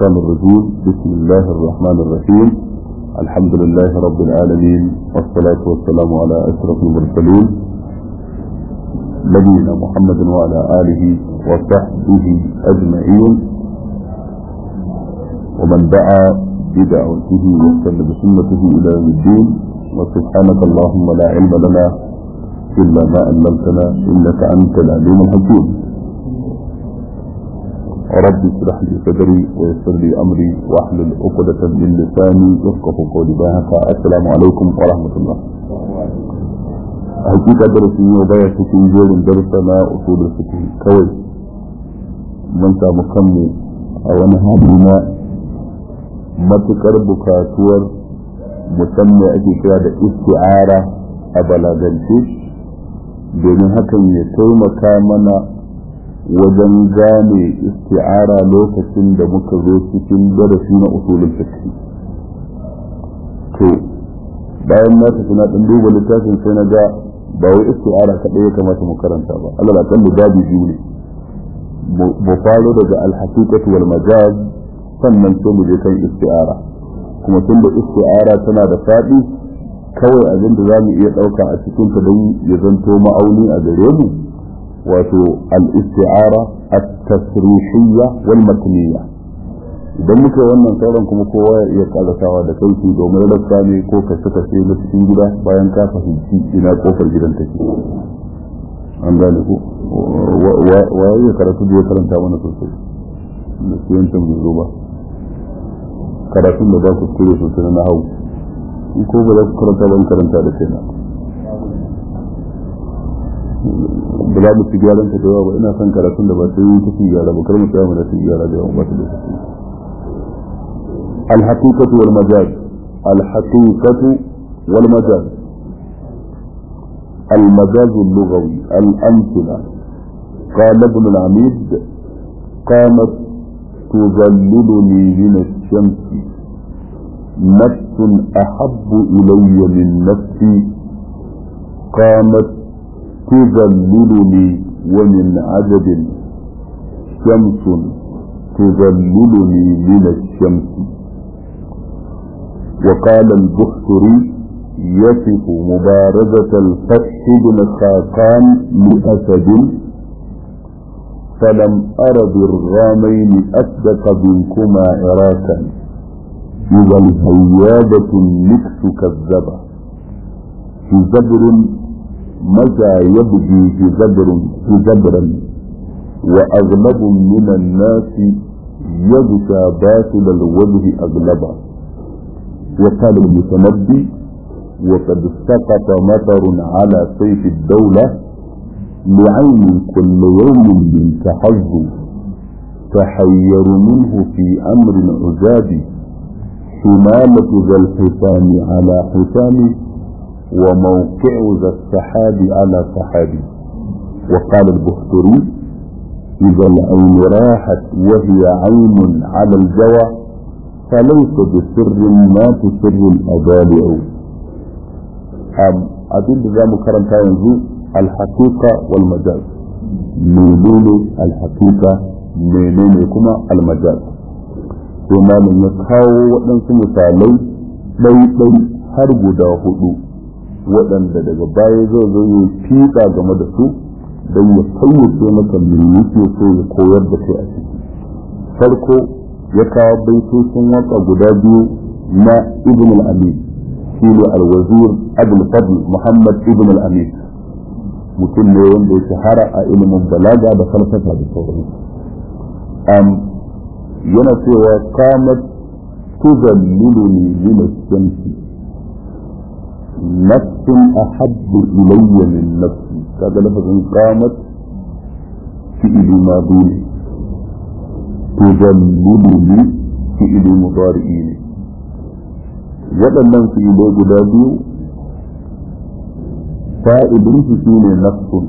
الشيطان الرجيم بسم الله الرحمن الرحيم الحمد لله رب العالمين والصلاة والسلام على أشرف المرسلين نبينا محمد وعلى آله وصحبه أجمعين ومن دعا بدعوته واستنى بسنته إلى يوم الدين وسبحانك اللهم لا علم لنا إلا ما علمتنا إنك أنت العليم الحكيم رب اشرح لي صدري ويسر لي أمري واحلل عقدة من لساني يفقه قولي بها السلام عليكم ورحمة الله hakika darasi yau baya cikin jerin darasa na usulul fiqh kawai mun samu kanmu a wani hali na matukar bukatuwar musamman ake kira da isti'ara a balagance domin hakan ya taimaka mana wajen gane isti'ara lokacin da muka zo cikin darasi na usulul fiqh to bayan na tafi na dan duba littafin sai na ga ba wai isti'ara kadai ya kamata mu karanta ba Allah la kalli babu biyu ne mu faro daga al-haqiqatu wal majaz sannan sai mu je kan isti'ara kuma tunda isti'ara tana da fadi kawai abin da zamu iya dauka a cikin ta don ya zanto ma'auni a gare mu wato al-isti'ara at-tasrihiyya wal matniyya idan muka wannan sauran kuma kowa ya iya karasawa da kai domin rassa ne ko kashe kashe na cikin gida bayan ka fahimci ina kofar gidan take an gane ko wa ya karatu da ya karanta mana sosai da su yancan bai zo ba karatun da za ku kure sosai na hau in ko ba za ku karanta ban karanta da kai na ba za mu ci gyaran ta da yawa ba ina son karatun da ba sai yi ta ci gyara ba kar mu tsaya mu da ci gyara da yawa ba ta da sosai الحقيقة والمجاز الحقيقة والمجاز المجاز اللغوي الأمثلة قال ابن العميد قامت تظللني من الشمس نفس أحب إلي من نفسي قامت تظللني ومن عجب شمس تظللني من الشمس وقال البختري يصف مبارزة الفتح بن خاقان لأسد فلم أر بالغامين أصدق منكما عراكا إذا الهيابة النكس كذبة في زبر متى يبدي في زبر في زبرا وأغلب من الناس يغشى باطل الوجه أغلبا وقال المتنبي وقد سقط مطر على سيف الدولة لعين كل يوم منك حظ تحير منه في أمر عجاب شمالة ذا الحسام على حسام وموقع ذا السحاب على سحاب وقال البختري إذا العين راحت وهي عين على الجوى فليس بسر ما تسر الأبالع أبين ذا مكرمتا ينزو الحقيقة والمجاز منين الحقيقة منين كما المجاز وما من يكاو waɗansu misalai ɗai-ɗai har guda hudu waɗanda daga baya zai zo ya fiƙa game da su don ya fayyace maka me yake so ya koyar da kai a ciki farko ya kawo baitocin waka guda biyu na ibn al-amin shi ne al-wazir abul fadl muhammad ibn al-amin mutum ne wanda ya shahara a ilimin balaga da falsafa da sauran yana cewa qamat tuzalliluni min ash-shamsi nafsun ahabbu ilayya min nafsi kaga lafazin qamat fi'li madi ne tuzalliluni fi'li mudari'i ne waɗannan fi'ilai guda biyu fa'idin su shine nafsun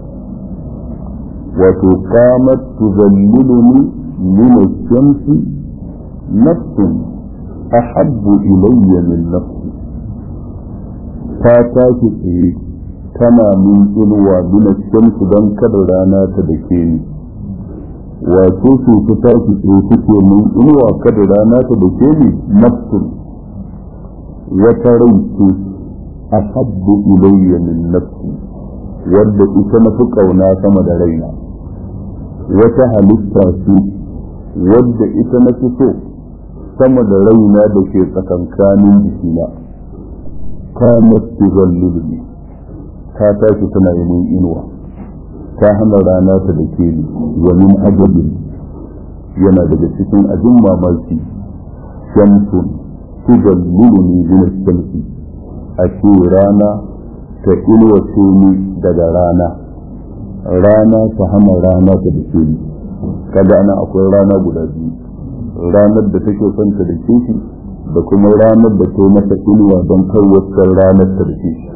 wato qamat tuzalliluni min ash-shamsi nafsun ahabbu ilayya min nafsi ta tashi tsaye tana min inuwa bina shamsu don kada rana ta dake ni wato su ta tashi tsaye suke mun inuwa kada rana ta da ke ni nafsun wata rai ce a habbu ilayya min nafsi wadda ita na fi ƙauna sama da raina wata halitta ce wadda ita na fi so sama da raina da ke tsakankanin jikina kamar tuzallulni ta tashi tana yi mun inuwa ta hana rana ta da ke ni wa min ajabin yana daga cikin abin mamaki shamsun tuzallulni min shamsi a ce rana ta inuwace ni daga rana rana ta hana rana ta da ke ni kaga ana akwai rana guda biyu ranar da take son ta da ke shi da kuma ranar da ta mata inuwa don kawai ranar ta da ke shi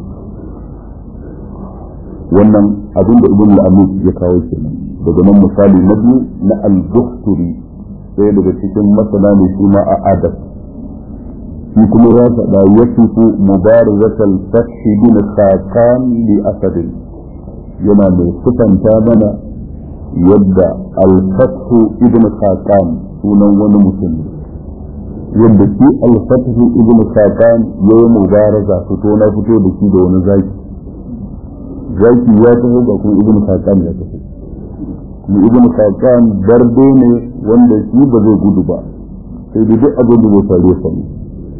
wannan abin da ibn al-amus ya kawo kenan daga nan misali na biyu na al-buhturi sai daga cikin masana ne shi ma a adab shi kuma ya faɗa ya tufu mubarazatal fathi bin khakan li asadin yana mai sufanta mana yadda al-fathu ibn khakan sunan wani mutum ne yadda shi al-fathu ibn khakan yayi mubaraza fito na fito da shi da wani zaki zaki ya taho ba kuma ibn kakan ya taho kuma ibn kakan darbe ne wanda shi ba zai gudu ba sai da duk abin da bai faru sa ne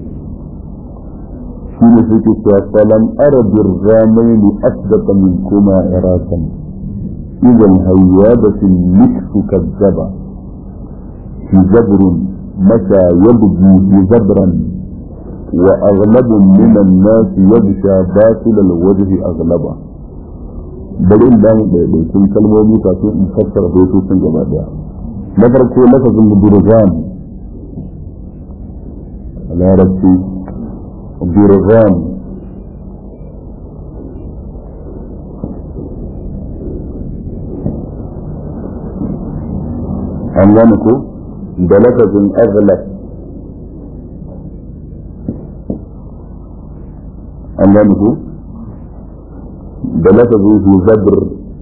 shi ne suke cewa salam arabir ramaini asdaqa min kuma irasan idan hayyadatin miksu kazzaba fi zabrun mata yabgi fi zabran وأغلب من الناس يغشى باطل الوجه أغلبا bari in damu da ɗaiɗaikun kalmomi kafin in fassara baitocin gaba daya na farko lafazin burgan a larabci burgan an gane ko da lafazin aghlab an gane ko da lafazin su zabr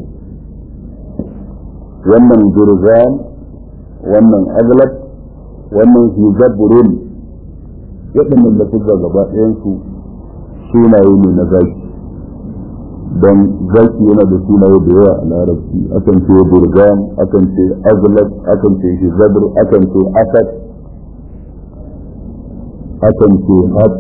wannan gurzan wannan aglab wannan su zabrun waɗannan lafuzza gaba ɗayansu sunaye ne na zaki don zaki yana da sunaye da yawa a larabci akan ce burgan akan ce aglab akan ce shi zabr akan ce asad akan ce had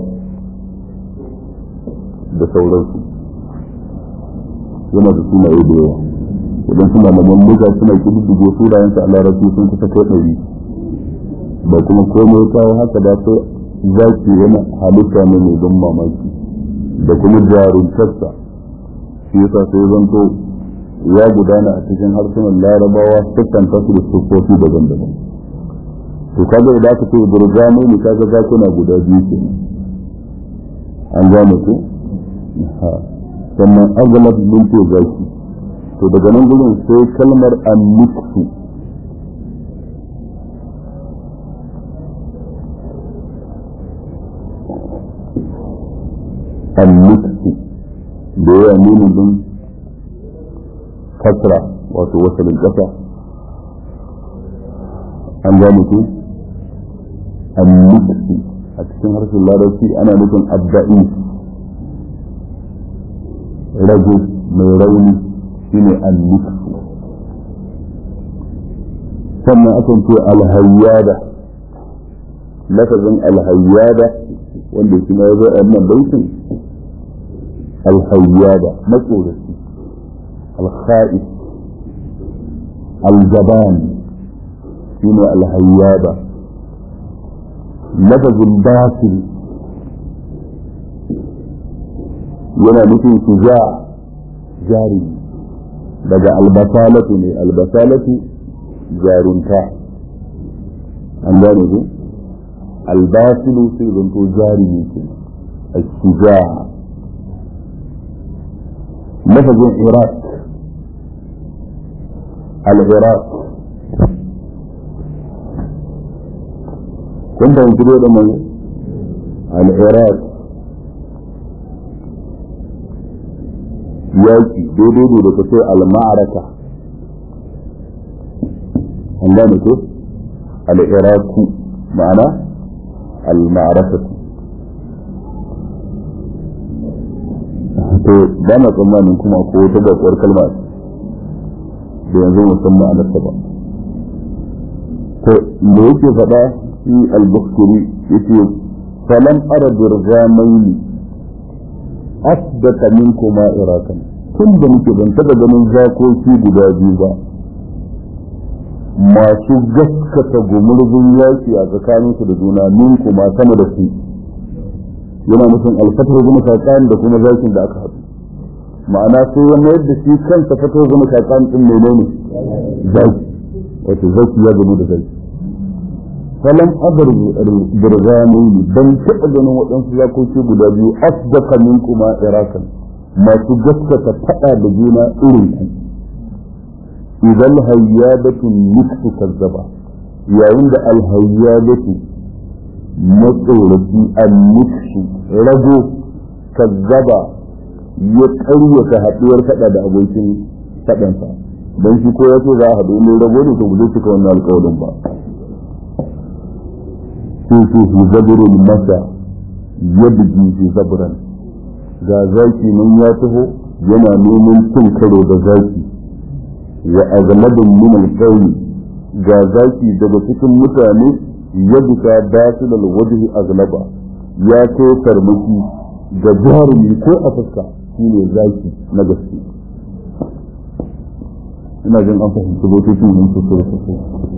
da sauransu yana da sunaye da yawa idan suna malaman muka suna kididdige sunayensa a larabci sun kusa kai ɗari ba kuma komai kawo haka da sai zaki yana halitta ne mai don mamaki da kuma jaruntarsa shi yasa sai zanto ya gudana a cikin harsunan larabawa dukkan tasu da sufofi daban-daban to kaga idan aka ce burgano ne kaga zakuna guda biyu kenan an gane ku sannan agalab mun ce zaki to daga nan gudun sai kalmar anniksu anniksu da yawa nuni din kasra wato wasalin kasa an gane ku anniksu a cikin harshen larabci ana nufin abda'i rago mai rauni shine anniksu sannan akan ce alhayyada lafazin alhayyada wanda kuma ya zo a wannan baitin alhayyada matsoraci alkha'is aljaban shine alhayyada lafazin basil yana nufin shuja jari daga albasalatu ne albasalatu jarunta an gane ku albasilu sai zanto jari ne ke الشجاع لفظ العراق العراق كنت ينتبه لما العراق yaki daidai ne da kace al-ma'araka gane ko al-iraku ma'ana al-ma'rafatu to ba na tsammanin kuma ko wata bakwar kalma da yanzu musamman a nasa ba to da yake faɗa shi al-bukhari yace falam ara dirgamaini asdaka minkuma irakan tun da muke ban taɓa ganin zakoki guda biyu ba masu gaskata gumurzun yaki a tsakaninsu da juna minkuma sama da su yana nufin alfatar goma saƙan da kuma zakin da aka haɗu ma'ana sai wani yadda shi kansa fatar goma saƙan ɗin mene ne zaki wato zaki ya gano da zaki falam abar birgamaini ban taɓa ganin waɗansu zakoki guda biyu asdaka min kuma irakan masu gaskata faɗa da juna irin ku idan hayyabatun niksu kazzaba yayin da alhayyabatu matsoraci anniksu rago kazzaba ya ƙaryata haɗuwar faɗa da abokin faɗansa don shi ko ya ce za a haɗu ne rago ne to ba zai cika wannan alƙawarin ba sai ce fi zabirin masa yadda fi zabiran ga zaki nan ya taho yana neman cin karo da zaki wa aghlabun min al ga zaki daga cikin mutane yadda batil al-wajhi aghlaba ya kai farmaki ga jarumi ko a fuska shine zaki na gaske ina jin an fahimci bututun mun su so so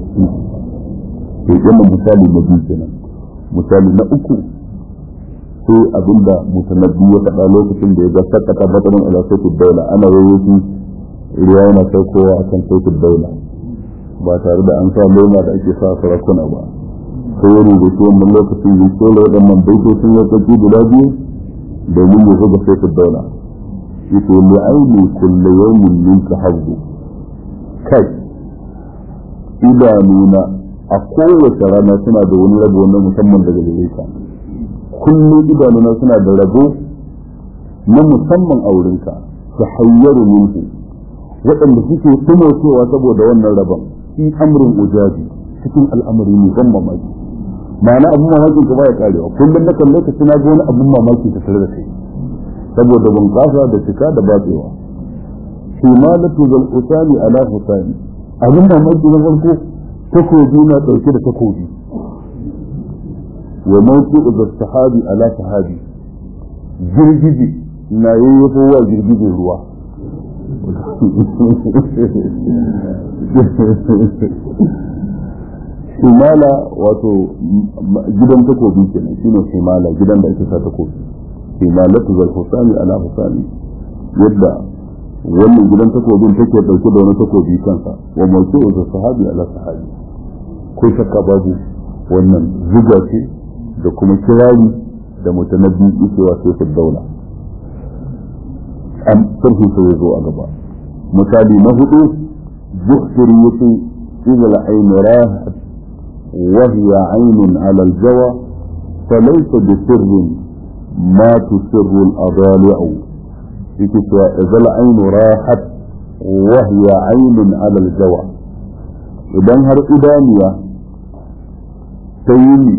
to yana misali na biyu kenan misali na uku sai abinda mutanabbi ya faɗa lokacin da ya ga sakata batsarin ala sautin daula ana yayyaki ruwa yana saukowa a kan sautin daula ba tare da an sa lema da ake sa sarakuna ba sai ya rubuta wannan lokacin ya kera waɗannan baitocin ya tsaki guda biyu domin ya zuga sautin daula yace li aini kullu yawmin minka hazzu kai idanuna a kowace rana suna da wani rabo na musamman daga gare ka kullum idanuna suna da rabo na musamman a wurinka ta hayyaru minhu waɗanda suke cewa saboda wannan rabon fi amrin ujabi cikin al'amari ne ban mamaki ma'ana abin mamakin ka baya karewa kullum na kalle ka suna ga wani abin mamaki ta tare da kai saboda bunƙasa da cika da batsewa himalatu zal usani ala husani abin mamaki na farko takobi na ɗauke da takobi wa mawqi'u da sahabi ala sahabi girgije na yayyafo wa girgije ruwa himala wato gidan takobi kenan shine himala gidan da ake sa takobi himalatu zal husani ala husani yadda wannan gidan takobin take dauke da wani takobi kansa wa mawqi'u da sahabi ala sahabi ko shakka babu wannan zuga ce da kuma kirari da mutanabbi yake wa sai daula an sarfi sai ya zo a gaba misali na hudu zuhsiri yace إذا العين راحت وهي عين على الجوى فليس بسر ما تسر الأضالع إذا العين راحت وهي عين على الجوى idan har idaniya ta yi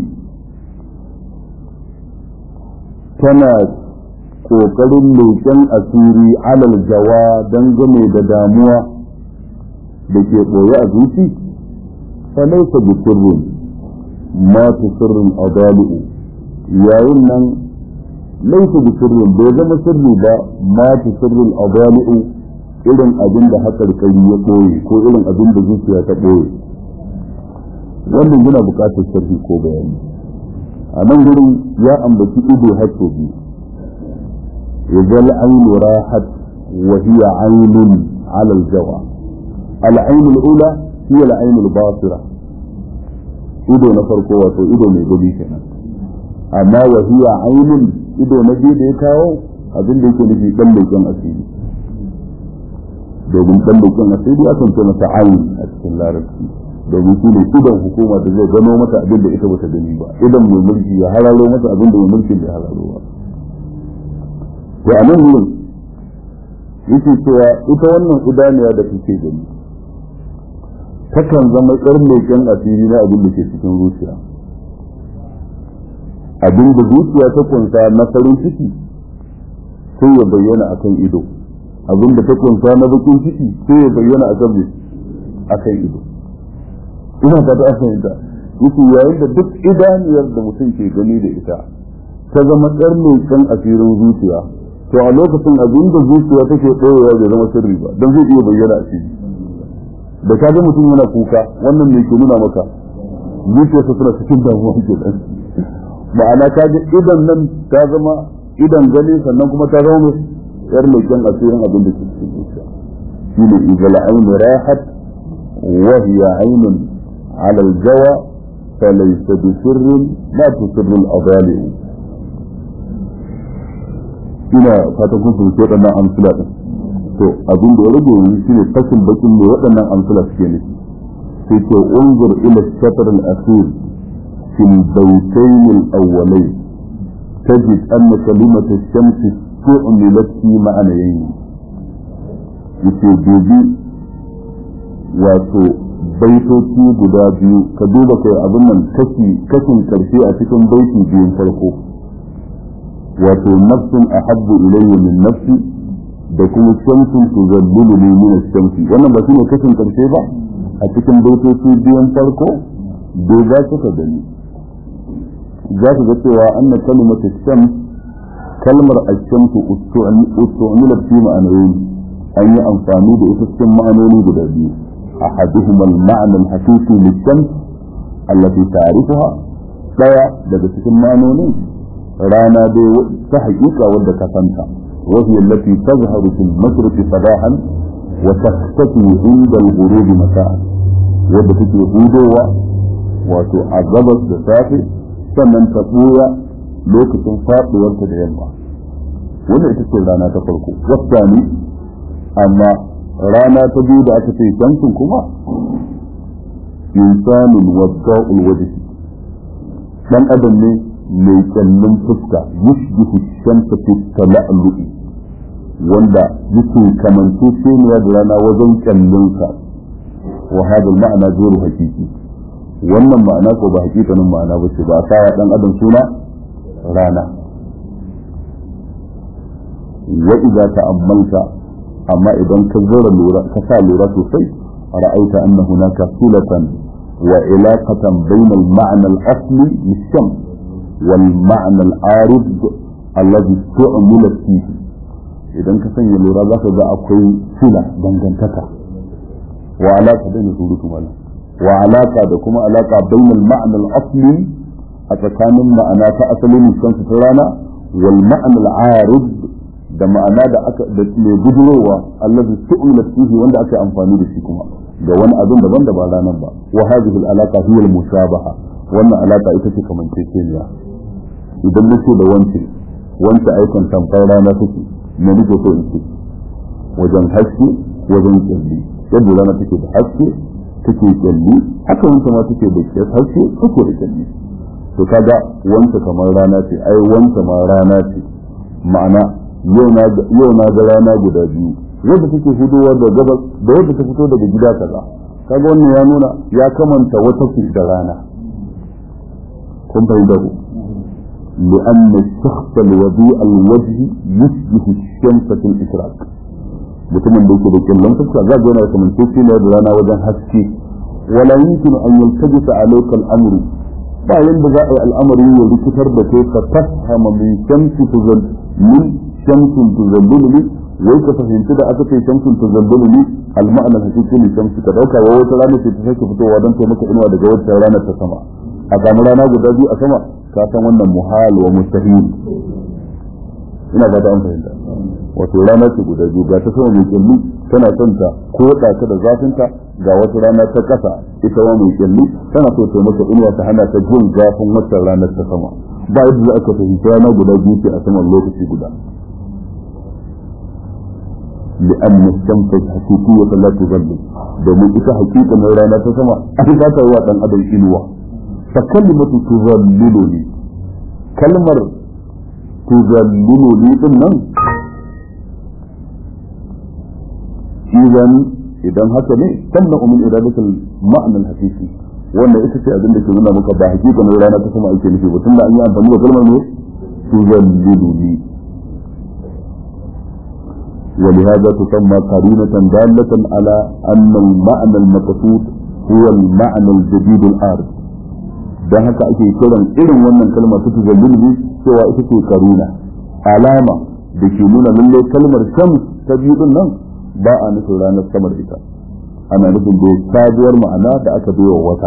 tana ƙoƙarin leƙen asiri alal jawa dangane da damuwa da ke ɓoye a zuci falaisa bi sirrin ma tu sirrin adali'u yayin nan laisa bi sirrin bai zama sirri ba ma tu sirrin adali'u irin abin da haƙarƙari ya ɓoye ko irin abin da zuciya ta ɓoye wannan yana buƙatar sharhi ko bayani a nan gurin ya ambaci ido har sau biyu idan ainu rahat wa hiya ainun ala aljawa العين الأولى هي العين الباصرة ido na farko wato ido mai gani kenan amma wa hiya ainun ido na biyu da ya kawo abin da yake nufi dan leƙen asiri domin dan leƙen asiri akan ce masa ayin a cikin larabci domin shi ne idon hukuma da zai gano mata abin da ita bata gani ba idan mai mulki ya hararo mata abin da mai mulkin bai hararo ba to a nan wurin yake cewa ita wannan idaniya da kake gani takan zama ƙar leƙen asiri na abin da ke cikin zuciya abin da zuciya ta kunsa na farin ciki sai ya bayyana akan ido abin da ta kunsa na bakin ciki sai ya bayyana akan akan ido ina fata an fahimta yake yayin da duk idaniyar da mutum ke gani da ita ta zama ɗar leƙen asirin zuciya to a lokacin abin da zuciya take ɗorewa bai zama sirri ba don zai iya bayyana a ciki da ka ga mutum yana kuka wannan ne ke nuna maka zuciyarsa suna cikin damuwa ke nan ma'ana ka ga idan nan ta zama idan gani sannan kuma ta zama mai yar leƙen asirin abin da ke cikin zuciya shi ne izal ainu rahat wa hiya ainun ala aljawa falaysa bi sirrin la tusirru al-adali ina fatan kun fahimci waɗannan amsila din to abin da ya rage yanzu shine fashin bakin ne waɗannan amsila suke nufi sai ce unzur ila shatar al-akhir في البيتين الأولين تجد أن كلمة الشمس استعملت في معنيين يتجدي wato baitoci guda biyu ka duba kai abin nan kashi kashin karshe a cikin baiti biyun farko wato nafsin ahabbu ilayya min nafsi da kuma shamsun tuzallilu ni min shamsi wannan ba shine kashin karshe ba a cikin baitoci biyun farko bai za ka gani za ka ga cewa anna kalimatu shams kalmar ash-shamsu ustu'milat fi ma'anayn an yi amfani da ita cikin ma'anoni guda biyu ahaduhuma al-ma'na al-haqiqi lish-shams allati ta'rifuha daya daga cikin ma'anonin rana dai ta haƙiƙa wadda ka santa وهي التي تظهر في المشرق صباحا وتختفي عند الغروب مساء wadda take hudowa wato a gabas da safe sannan ta ɓuya lokacin faɗuwarta da yamma wannan ita ce rana ta farko wata ne amma rana ta biyu da aka ce shamsun kuma insanin wadda ulwajhi dan adam ne mai kyallin fuska yushbihu shamsa fi tala'lu'i wanda yake kamance sheniya da rana wajen kyallinsa wa hada ma'ana zuru hakiki wannan ma'ana ko ba hakikanin ma'ana ba ce ba a sa dan adam suna rana wa idza ta'ammalta amma idan ka zura lura ka sa lura sosai ra'aita anna hunaka sulatan wa ilaqatan bayna al-ma'na al-asli lish-shams wal ma'na al-arid alladhi tu'mila fihi idan ka sanya lura zaka ga akwai sila dangantaka wa alaka da surutu malam wa alaka da kuma alaka bainal ma'na al-asli a tsakanin ma'ana ta asalin kansu ta rana wal ma'na al-arid da ma'ana da aka da mai bujurowa allazi tu'mila fihi wanda aka amfani da shi kuma ga wani abin daban da ba ranar ba wa hadhihi al-alaqa hiya al-mushabaha wannan alaka ita ce kamanceceniya idan nace da wance wance aikin tamfar rana take me nake so in ce wajen haske wajen kyalli yadda rana take da haske take kyalli haka wanta ma take da haske take da kyalli to kaga wanta kamar rana ce ai wanta ma rana ce ma'ana yau na ga rana guda biyu wadda take fitowa da gabas da wadda ta fito daga gida kaza kaga wannan ya nuna ya kamanta wata ce da rana kun fahimta ku لأن الشخص الوضوء الوجه يشبه الشمس في الإشراق mutumin da yake da kyallon fuska za ga yana kamar ce ne da rana wajen haske wala yumkinu an yaltajisa alayka al-amru ba yanda za a yi al'amari ya rikitar da kai ka tafhama min shamsi tuzal min shamsin tuzallulu wai ka fahimci da aka ce shamsin tuzallulu al-ma'ana hakiki ne shamsi ka dauka wa wata rana ce ta sake fitowa don ta maka inuwa daga wata rana ta sama a samu rana guda biyu a sama ka san wannan muhal wa mustahil ina ba ta an fahimta wato rana ce guda biyu ga ta sama mai kyalli tana son ta ko ta da zafinta ga wata rana ta kasa ita wa mai kyalli tana so ta maka inuwa ta hana ta jin zafin wata ranar ta sama ba yadda za ka fahimci rana guda biyu ce a saman lokaci guda لأن الشمس حقيقية لا تظلم domin ita hakika mai rana ta sama an za ta yi wa ɗan adam inuwa fa kalimatu tuzalliluni kalmar tuzalliluni din nan idan idan haka ne sannan umin iradatul ma'anar hakiki wannan ita ce abin da ke nuna maka ba hakikanin rana ta sama ake nufi ba tun da an yi amfani da kalmar ne tuzalliluni ولهذا تسمى قرينة دالة على أن المعنى المقصود هو المعنى الجديد العارض dan haka ake kiran irin wannan kalma ta tuzalliluni cewa ita ce karuna alama da ke nuna lalle kalmar shams ta biyu din nan ba a nufin ranar samar ita ana nufin da sabuwar ma'ana da aka bai wa wata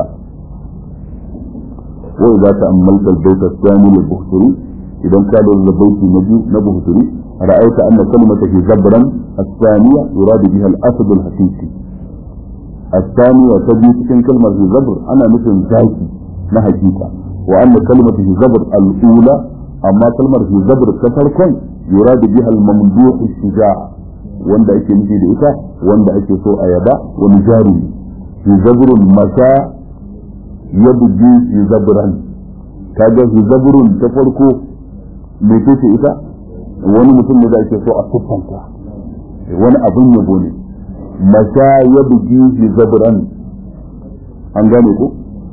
wa idza ta'ammalta al-bayt ath-thani lil-bukhari idan ka da baiti na biyu na bukhari ra'aita anna kalimata fi zabran ath-thaniya yurad biha al-asad al-haqiqi الثانية تجي cikin kalmar fi zabr ana nufin zaki na hakika wa anna kalimatu fi zabr al-ula amma kalmar fi zabr ta farkon yurad biha al-mamduh ash-shuja' wanda ake nufi da ita wanda ake so a yaba wani jari fi zabrun masa yabdi fi zabran kaga fi zabrun ta farko me ce ita wani mutum ne da ake so a siffanta wani abin yabo ne masa yabdi fi zabran an gane ko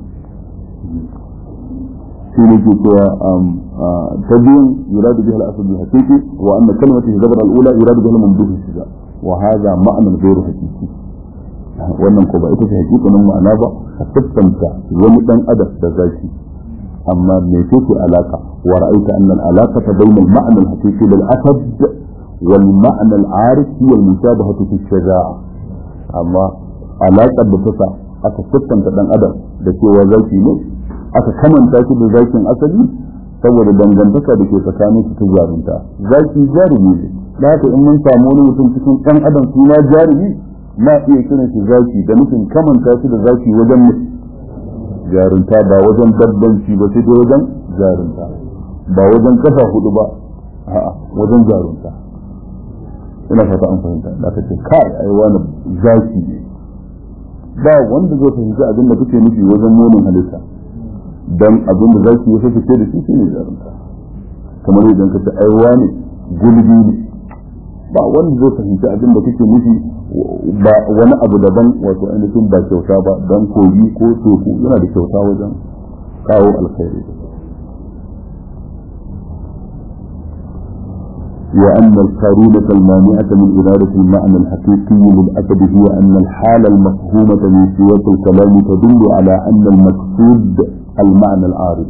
shi ne ke cewa ta biyun yuradu biha al-asl al-haqiqi wa anna kalimatu zabr al-ula yuradu biha al-mamduh al-shiza wa hadha ma'na ghayr haqiqi wannan ko ba ita ce hakikanin ma'ana ba a siffanta wani dan adam da zaki amma me ce alaka wa ra'aita anna al-alaqata bayna al-ma'na al-haqiqi lil-asad wal ma'na al-arif hiya al-mushabahatu fi al-shaja'a amma alaqar da ta aka siffanta dan adam da cewa zaki ne aka kamanta shi da zakin asali saboda dangantaka da ke tsakanin su ta jarumta zaki jarumi ne da haka in mun samu wani mutum cikin ɗan adam suna jarumi na iya kiran shi zaki da nufin kamanta shi da zaki wajen jarumta ba wajen dabbanci ba sai dai wajen jarumta ba wajen kasa hudu ba a'a wajen jarumta ina fata an fahimta da ka ce kai ai wani zaki ne ba wanda zai fahimci abin da kuke nufi wajen munin halitta dan abin da zaki ya fice da shi shine jarumta kamar idan ka ce ai wani gulbi ne ba wanda zai fahimci abin da kake nufi ba wani abu daban wato ainihin ba kyauta ba dan kogi ko teku yana da kyauta wajen kawo alkhairi وأن القرينة المانعة من إرادة المعنى الحقيقي للأسد هي أن الحالة المفهومة من سياق الكلام تدل على أن المقصود المعنى العارض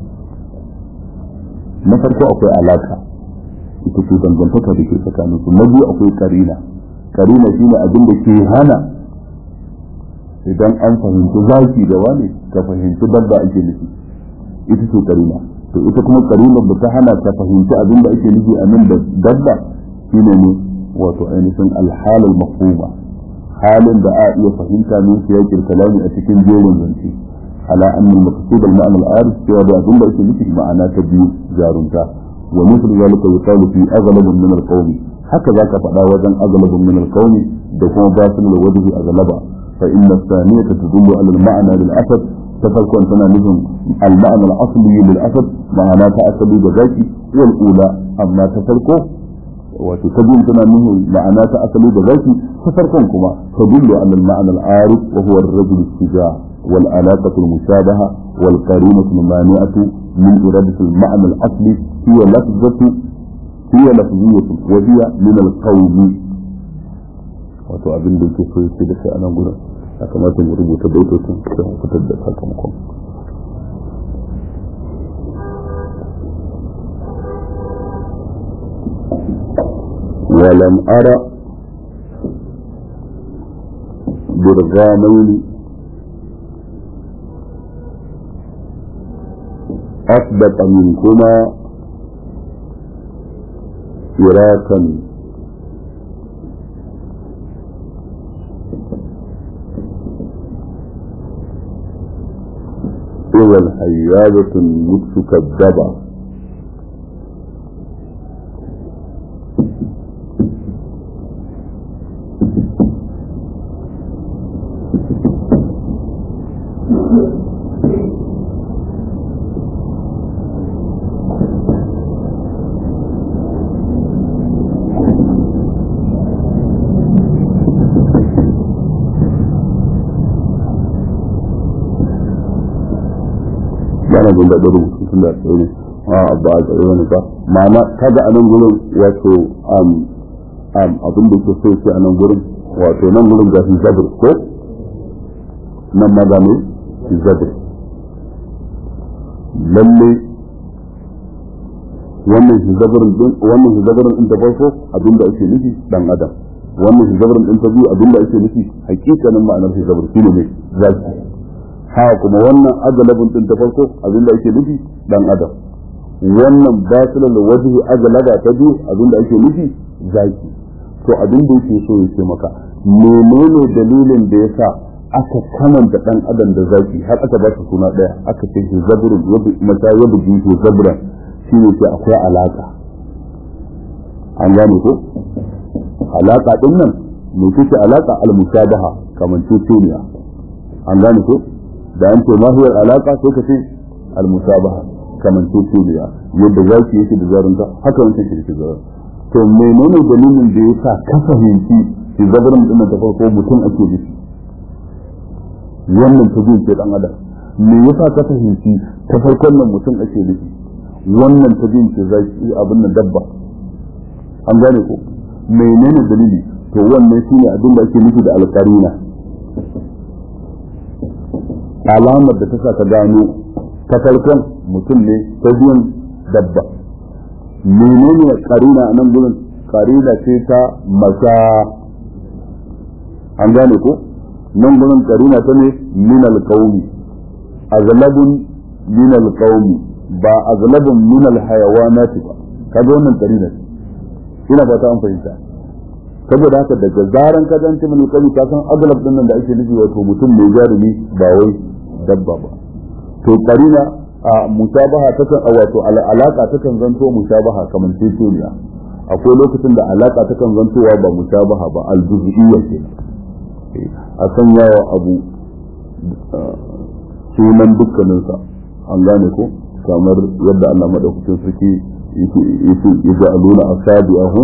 na farko akwai alaka ita ce dangantaka da ke tsakanin su na biyu akwai karina karina shine abin da ke hana idan an fahimci zaki da wani ka fahimci dabba ake nufi ita ce karina to ita kuma karinar da ta hana ka fahimci abin da ake nufi a nan da dabba shine ne wato ainihin alhalal mafhuma halin da a iya fahimta min siyaqil kalami a cikin jerin zance على أن المقصود المعنى العارف في هذا أظن ليس مثل معنى تبيو جارنتا ومثل ذلك يقال في أغلب من القوم هكذا كفأنا وزن أغلب من القوم دكما باسل لوجه أغلبا فإن الثانية تدل على المعنى للأسد تفرق أن تنالهم المعنى الأصلي للأسد معنى تأسلي بذاتي والأولى أما تفرقه وتتبين تنالهم معنى تأسلي بذاتي تفرقكما تدل على المعنى العارف وهو الرجل الشجاع والعلاقة المشابهة والقرينة المانعة من إرادة المعنى الأصلي هي لفظة هي لفظية وهي من القوم wato abin da yake so yake da shi a nan gurin ya kamata mu rubuta baitocin da mu fitar da sakamakon ولم أرى برغامين أثبت منكما فراقا إذا الحيادة النفس كالدبع ina jin daɗin rubutu tun da tsaye ne a ba a tsaye wani ba ma'ana kaga a nan gurin wato abin da ke so ce a nan gurin wato nan gurin ga shi zabir ko nan ma ga ne zabir lalle wannan shi zabirin din wannan shi zabirin din da farko abin da ake nufi dan adam wannan shi zabirin din ta biyu abin da ake nufi hakikanin ma'anar shi zabir shine ne zaki ha kuma wannan agalabin din ta farko abin da ake nufi dan adam wannan basilan da wajhi agalaba ta biyu abin da ake nufi zaki to abin da yake so ya ce maka menene dalilin da yasa aka kamanta dan adam da zaki har aka ba su suna daya aka ce shi zabrun yabi mata yabi shi zabran shi ne ce akwai alaka an gane ko alaka din nan me kike alaka al musabaha kaman tutuniya an gane ko da an ce mahiyar alaka sai ka ce al musabaha kaman tutuniya yadda zaki yake da zarunta haka wancan shi da zarunta to menene dalilin da ya sa ka fahimci shi zabarin din da farko mutum ake nufi wannan ta biyu ce dan adam me yasa ka fahimci ta farkon nan mutum ake nufi wannan ta biyu ce zaki abin nan dabba an gane ko menene dalili to wannan shine abin da ake nufi da alƙarina alamar da ta sa ka gano ta farkon mutum ne ta biyun dabba menene karina a nan gurin karina ce ta masa an gane ko nan gurin karina ta ne min alqawmi azlabun min alqawmi ba azlabun min alhayawanat ba kaga wannan karina ce ina fata an fahimta saboda haka daga zaran ka zanci min alqawmi ka san aglab din nan da ake nufi wato mutum mai jarumi ba wai dabba ba to karina a musabaha takan wato alaka takan zanto musabaha kamar tetoniya akwai lokacin da alaka takan zantowa ba musabaha ba aljuz'iyya ce a san yawa abu sunan dukkaninsa an gane ko kamar yadda Allah madaukakin sarki yake yake aluna asabi'ahum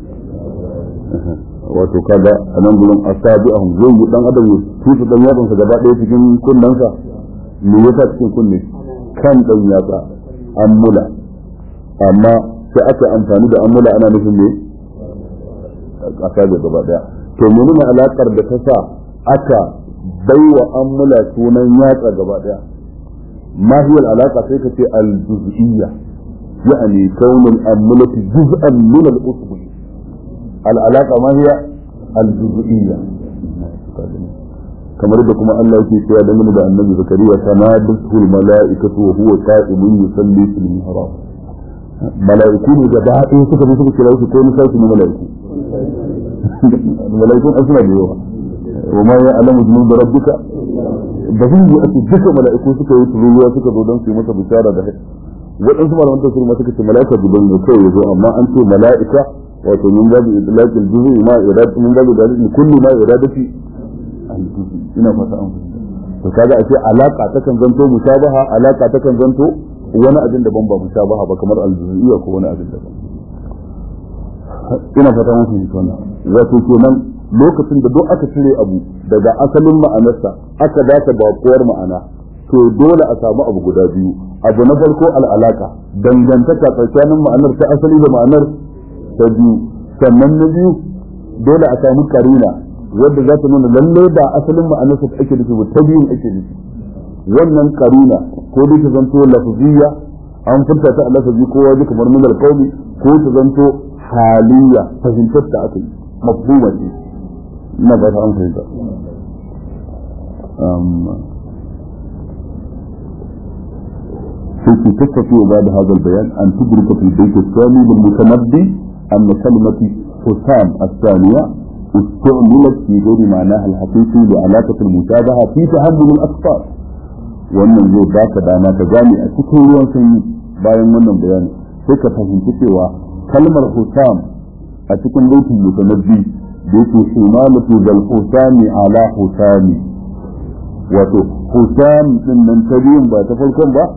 wato kaga a nan gurin asabi'ahum zai yi dan adam ya tutu dan yatsansa gaba ɗaya cikin kunnensa me yasa cikin kunne kan ɗan yatsa an mula amma sai aka amfani da an mula ana nufin ne a kaga gaba daya to menene alakar da ta sa aka baiwa an mula sunan yatsa gaba daya ma hiya alaka sai ka ce al-juz'iyya يعني كون الأملة جزءا من الأصبع العلاقة ما هي الجزئية kamar da kuma Allah yake cewa dangane da annabi zakariya sanadatu almalaikatu wa huwa qa'imun yusalli fil mihrab malaiku ne da ɗaya suka bi suka kira shi ko ni sai ne malaiku malaikun asna da yawa wa ma ya alamu junud rabbika da zai yi ake duka malaiku suka yi tururuwa suka zo don su yi masa bishara da waɗansu malaman tafsir ma suka ce malaika gudan ne kawai ya zo amma an ce malaika wato min babu idlaqil juz'i ma iradatu min babu dalil kulli ma iradati ina fata an fahimta to kaga a ce alaka takan zanto musabaha alaka takan zanto wani abin daban ba musabaha ba kamar aljuziyya ko wani abin daban ina fata an fahimta wannan wato kenan lokacin da duk aka cire abu daga asalin ma'anarsa aka dace bakuwar ma'ana to dole a samu abu guda biyu abu na farko al'alaka dangantaka tsakanin ma'anar ta asali da ma'anar ta biyu sannan na biyu dole a samu karina wadda za ta nuna lalle ba asalin ma'anarsa ta ake nufi ba ta biyun ake nufi wannan karina ko dai ta zanto lafziyya an furta ta lafazi ko waje kamar min alqawmi ko ta zanto haliyya fahimtar ta aka yi mafhuma ce ina ba ta an fahimta في تستطيع بعد هذا البيان أن تدرك في البيت الثاني للمتنبي أن كلمة حسام الثانية استعملت في غير معناها الحقيقي لعلاقة المشابهة في تحمل الأطفال wannan zai baka dama ka gane a cikin ruwan sanyi bayan wannan bayani sai ka fahimci cewa kalmar husam a cikin baitin mutanabbi da yake shimalatu zal husami ala husami wato husam din nan ta biyun ba ta farkon ba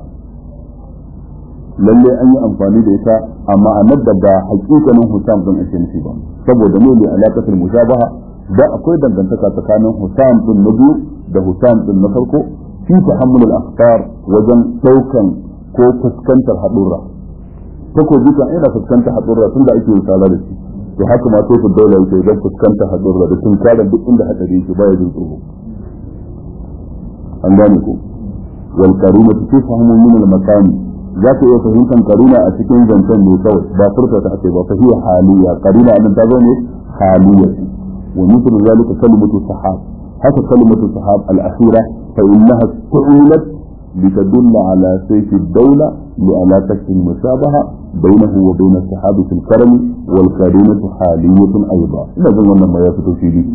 lalle an yi amfani da ita amma a da ba hakikanin husam din ake nufi ba saboda ne da alaƙatul mushabaha da akwai dangantaka tsakanin husam din na biyu da husam din na farko fi tahammul al-akhtar wajen daukan ko fuskantar hadurra takobi kan ina fuskantar hadurra tun da ake misala da shi to haka ma sai daula yake idan fuskantar hadurra da tun kada duk inda hadari yake baya jin tsoro an gane ko wal karima tufhamu min al-makan za ka iya fahimtar karuna a cikin zancen ne kawai ba furta ta ake ba fa hiya haliya karuna annan ta zo ne haliya wa mithlu zalika kalimatu sahab haka kalimatu sahab al-akhira fa innaha tu'ilat لتدل على سيف الدولة لعلاقة المشابهة بينه وبين الصحابة في الكرم والكريمة حالية أيضا لازم لما يفتو في دي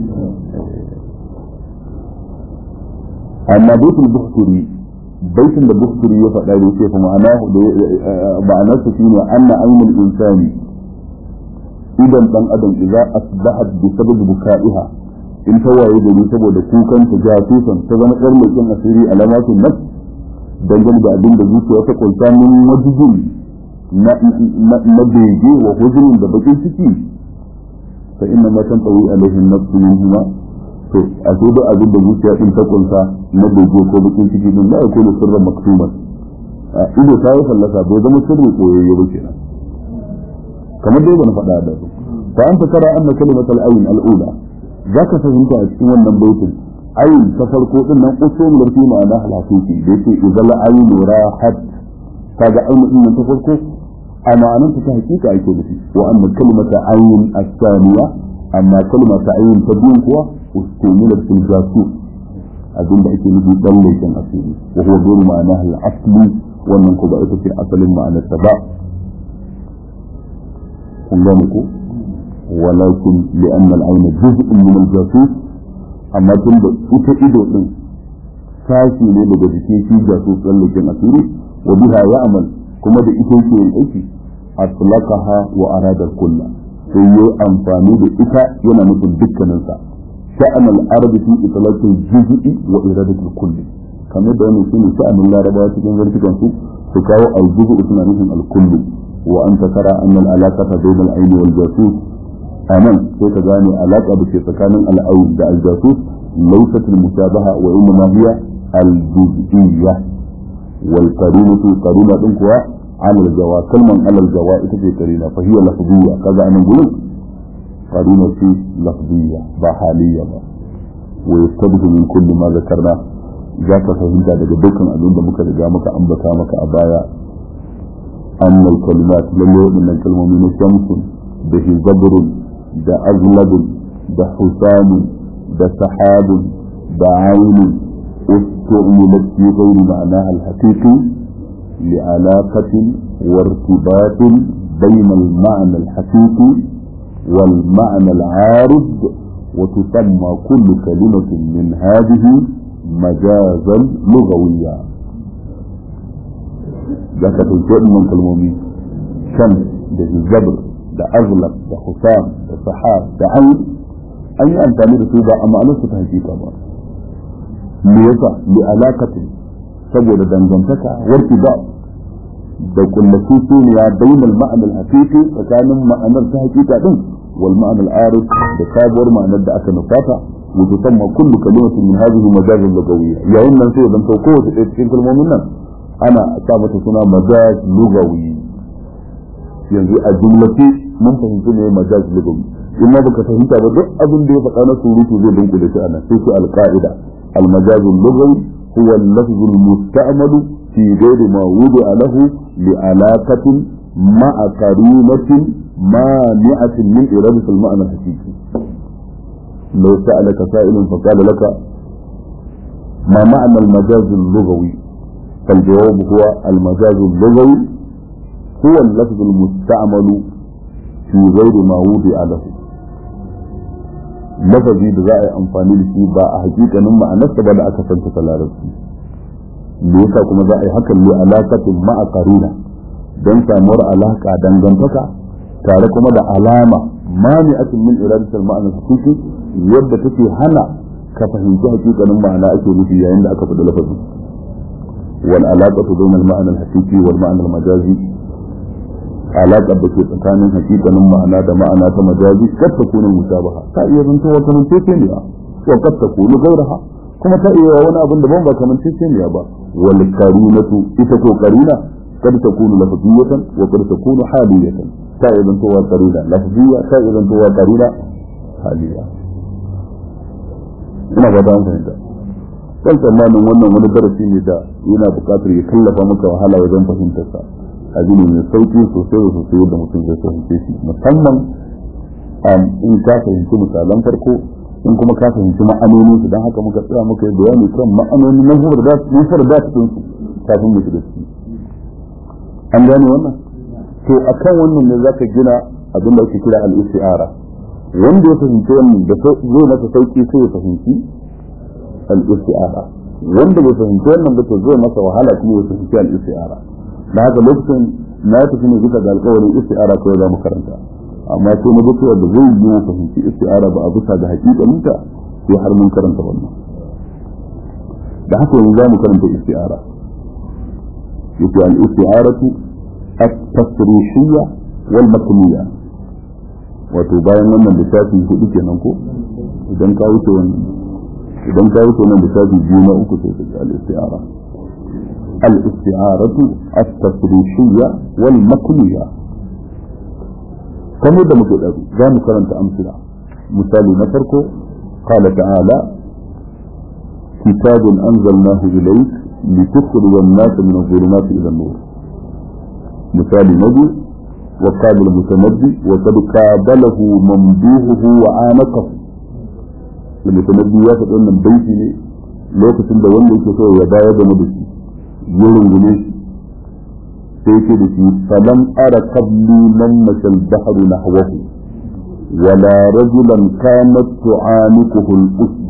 أما بيت البحثري بيت البحثري يفعل له كيف معناه معناه فيه أن عين الإنسان إذا بن أدم إذا أصبحت بسبب بكائها in ta waye gari saboda kukan ta jasusan ta zama ƙar leƙen asiri alamatin nafs dangane da abin da zuciya ta kunsa min wajibin na bege wa hujurin da bakin ciki fa inna ma tan tawi alaihin nafsu min huma to a sai da abin da zuciya din ta kunsa na bege ko bakin ciki din la yakunu sirran maktuman ido ta yi fallasa bai zama sirri koyayye ba kenan kamar dai ban faɗa da su fa anta tara anna kalimatul ayn al-ula zaka fahimta a cikin wannan baitin ayin ta farko din nan usul da fi ma'ana halakiki da yake idan ayin rahat kaga ayin din nan ta farko a ma'anar ta hakika ake nufi wa anna kalimata ayin as-thaniya amma kalimata ayin ta biyun kuwa ustumilat fil jasus abin da ake nufi dan laifin asiri wa huwa ghayr ma'ana al-asli wannan ko ba ita ce asalin ma'anar ta ba kun gane ko ولكن لأن العين جزء من الجاسوس amma tun da ita ido din sashi ne daga jikin shi ga su tsallaken asiri wa biha ya'mal kuma da ita yake yin aiki atlaqaha wa arada kulla sai yi amfani da ita yana nufin dukkanin sa sha'an al-arab fi itlaqil juz'i wa iradatul kulli kamar da wannan shine sha'anin larabawa cikin zartukan su su kawo al-juz'u suna nufin al-kulli wa anta tara anna al-alaqata bayna al-ayn wal jasus anan sai ka gane alaƙa da ke tsakanin al'aun da aljasus laysat al-mushabaha wa inma hiya al-juz'iyya wal qarinatu qarina din kuwa ala al-jawa kalman ala al-jawa ita ce qarina fa hiya lafziyya kaga anan gurin qarina ce lafziyya ba haliyya ba wa yastabdu min kulli ma zakarna za ka fahimta daga dukkan abin da muka riga muka ambata maka a baya annal kalimat lalle waɗannan kalmomi na shamsun da hizabrun da azlabun da husamun da sahabun da ainin استعملت في غير معناها الحقيقي لعلاقة وارتباط بين المعنى الحقيقي والمعنى العارض وتسمى كل كلمة من هذه مجازا لغويا ذاك تنشئ من كلمومي شمس ده الزبر da azlab da husam da sahab da ayn an yi amfani da su ba a ma'anar su ta hakika ba me yasa li alaqatin saboda dangantaka warki ba da kullatu suniya bainal ma'ana al-haqiqi tsakanin ma'anar ta hakika din wal ma'ana al-arif da sabuwar ma'anar da aka nufata wa tusamma kullu kalimatin min hadhihi majazan lugawiyya yayin nan sai zan kowace ɗaya cikin kalmomin nan ana sa mata suna majaz lugawi yanzu a jumlace mun fahimci ne majaz lugawi in ma baka fahimta ba duk abin da ya faɗa na surutu zai dunkule shi anan sai shi alqaida المجاز اللغوي هو اللفظ المستعمل في غير ما وضع له لعلاقة مع قرينة مانعة من إرادة المعنى الحقيقي لو سألك سائل فقال لك ما معنى المجاز اللغوي فالجواب هو المجاز اللغوي هو اللفظ المستعمل في غير ما وضع له lafazi da za a yi amfani da shi ba a hakikanin ma'anarsa ba da aka santa ta larabci me yasa kuma za a yi hakan ne alaƙatin ma'a karina don samuwar alaƙa dangantaka tare kuma da alama mani'atin min iradatul ma'anar hakiki yadda take hana ka fahimci hakikanin ma'ana ake nufi yayin da aka faɗi lafazi wal alaqatu bainal ma'ana al-haqiqi wal ma'ana al-majazi alaƙar da ke tsakanin hakikanin ma'ana da ma'ana ta majazi kad ta kuna musabaha ta iya zanto wata mutece ne wa kad ta kuna gauraha kuma ta iya wani abin daban ba kamar ceceniya ba wal karinatu ita ko karina kad takunu lafziyatan wa kad takunu haliyatan ta iya zantowa karina lafziya ta iya zantowa karina haliya ina ba ta an fahimta kan tsammanin wannan wani darasi ne da yana buƙatar ya kallafa maka wahala wajen fahimtarsa abu ne mai sauki sosai da sosai yadda mutum zai fahimce shi musamman in ka fahimci misalan farko in kuma ka fahimci ma'anonin su don haka muka tsaya muka yi bayani kan ma'anoni na zubar da nufar da cikin su kafin mu shiga ciki an gane wannan to akan wannan ne zaka gina abin da ake kira al-isti'ara wanda ya fahimci wannan da zai masa sauki sai ya fahimci al-isti'ara wanda bai fahimci wannan ba to zai masa wahala kuma ya fahimci al-isti'ara da haka lokacin na tafi ne bisa ga alƙawarin isti'ara kawai za mu karanta amma sai na cewa da zai yi mu fahimci isti'ara ba a bisa ga hakikaninta sai har mun karanta wannan da haka yanzu za mu karanta isti'ara yace al-isti'aratu at-tasrihiyya wal makniyya wato bayan wannan lissafi hudu kenan ko idan ka wuce wannan idan ka wuce wannan lissafi biyu na uku sai ka al-isti'ara al-isti'aratu at-tasrihiyya wal makniyya kamar da muke ɗaru za mu karanta amsila misali na farko qala ta'ala kitabun anzalnahu ilayk litukhrij an-nas min adh-dhulumati ila an-nur misali na biyu wa qala al-mutanabbi wa qad qabalahu mamduhuhu wa anaqahu al-mutanabbi ya faɗi wannan baiti ne lokacin da wanda yake so ya bayar da madadi ya rungume shi sai ce da shi falam ara qabli man mashal bahru nahwahu wala rajulan kanat tu'anikuhu al-usd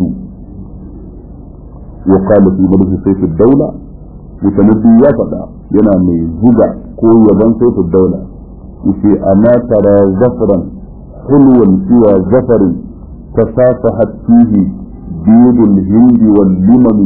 wa qala fi madhi sayf ad-dawla mutanabbi ya fada yana mai zuga ko yaban sayf ad-dawla yace ana tara zafran hulwan siwa zafarin tasafahat fihi بيد الهند واللمم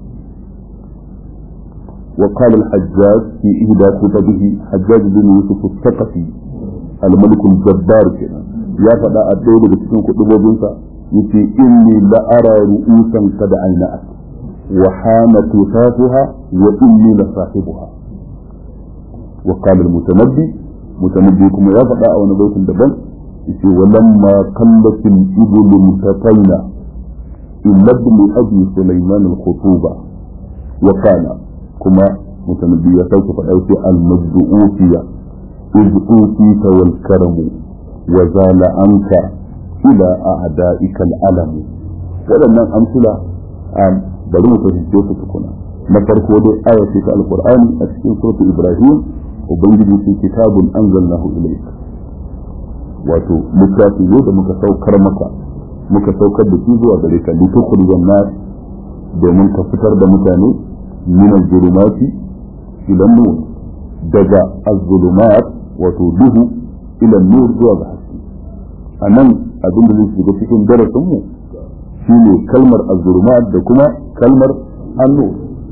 وقال الحجاج في إهدى كتبه حجاج بن يوسف الثقفي الملك الجبار كنا يا فدا أدعو لك تكون كتبه بنسا يتي إني لأرى رؤوسا قد عينأت وحان كتافها وإني لصاحبها وقال المتنبي متنبي كما يا فدا أو نبيت الدبن يتي ولما قلت الإبل متقينا إلا ابن أبي سليمان الخطوبة وقال كما متنبي سوف فأوتي المجد أوتي إذ أوتيت والكرم وزال عنك إلى أعدائك الألم waɗannan amsila bari mu fahimce su tukuna na farko dai aya ce ta alqur'ani a cikin suratul ibrahim ubangiji ce kitabun anzalnahu ilayk wato littafi ne da muka saukar maka muka saukar da shi zuwa gare ka litukhrijan nas domin ka fitar da mutane min az-zulumati ila nur daga az-zulumat wato duhu ila nur zuwa ga haske anan abin da zai shiga cikin darasin mu shine kalmar az-zulumat da kuma kalmar an-nur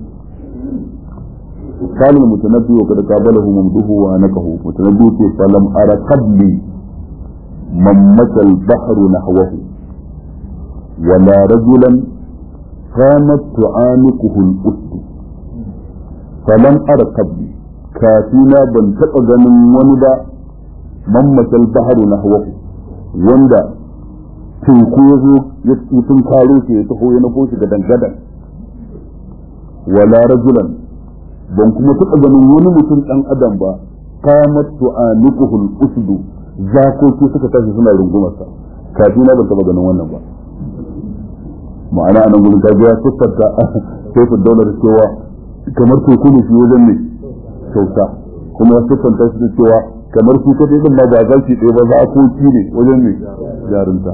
قال المتنبي وقد قابله ممدوه وانكه متنبي فلم ارى قبلي من مشى البحر نحوه ولا رجلا قامت تعانقه الأسد فلم أر قبلي كافينا بن تقى من وندا ممت البحر نحوه وندا teku ya zo ya sun karo shi ya taho ya nufo shi gadan gadan wala rajulan ban kuma taɓa ganin wani mutum ɗan adam ba kamat tu'aniquhul usdu zakoki suka tashi suna rungumarsa kafina ban taɓa ganin wannan ba ma'ana a nan gudun ta biya siffarta sai su daular cewa kamar teku ne shi wajen ne kyauta kuma ya siffanta shi da cewa kamar su kaɗai ɗin ma ba za su ɗaya ba za a koki ne wajen ne jarinta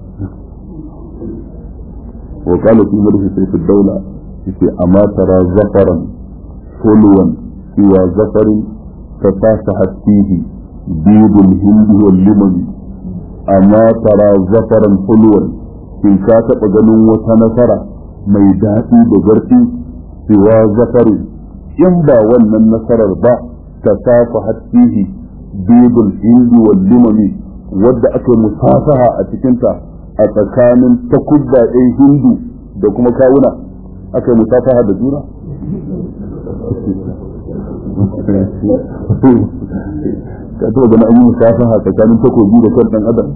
wa kala fi marfi sai su daula yace amma tara zafaran hulwan siwa zafarin ta tasa hasihi bidul hindi wal limami amma tara zafaran hulwan in ka taɓa ganin wata nasara mai daɗi da zarfi cewa zafari in ba wannan nasarar ba ta safa hattihi bibul hindi wal limami wadda aka musafaha a cikinta a tsakanin takubba ɗin hindu da kuma kawuna aka yi musafaha da juna ka taɓa gani an yi musafaha tsakanin takobi da kan ɗan adam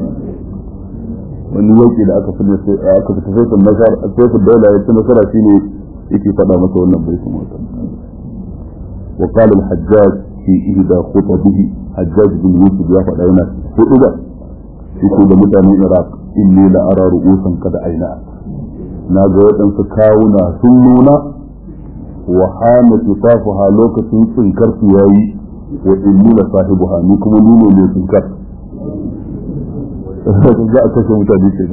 wani yauki da aka fita aka fita sai kun nasar sai kun daula ya ci nasara shine yake faɗa masa wannan bai kuma wata wa qala al-hajjaj fi ihda khutbihi hajjaj bin yusuf ya faɗa yana hudu da yake da mutanen iraq inni la ara ru'usan kada aina na ga waɗansu kawuna sun nuna wa hana tusafuha lokacin tsinkar su yayi wa inni la sahibuha ni kuma ni ne mai tsinkar za a kashe mutane ke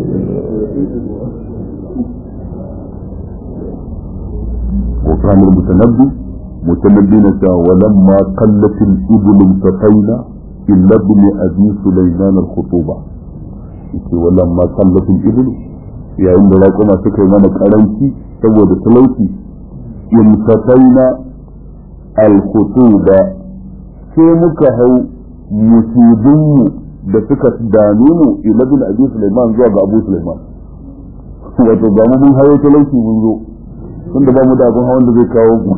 وكان المتنبي متنبي نساء ولما قلت الإبل انتقينا إلا ابن أبي سليمان الخطوبة ولما قلت الإبل يا إن لكم سكر من كرنتي سوى بسلوتي انتقينا الخطوبة sai muka hau musibinmu da suka dame mu ila bin abi Sulaiman zuwa ga Abu Sulaiman wato ba mu mun hayo talauci mun zo tunda ba mu da abin hawan da zai kawo mu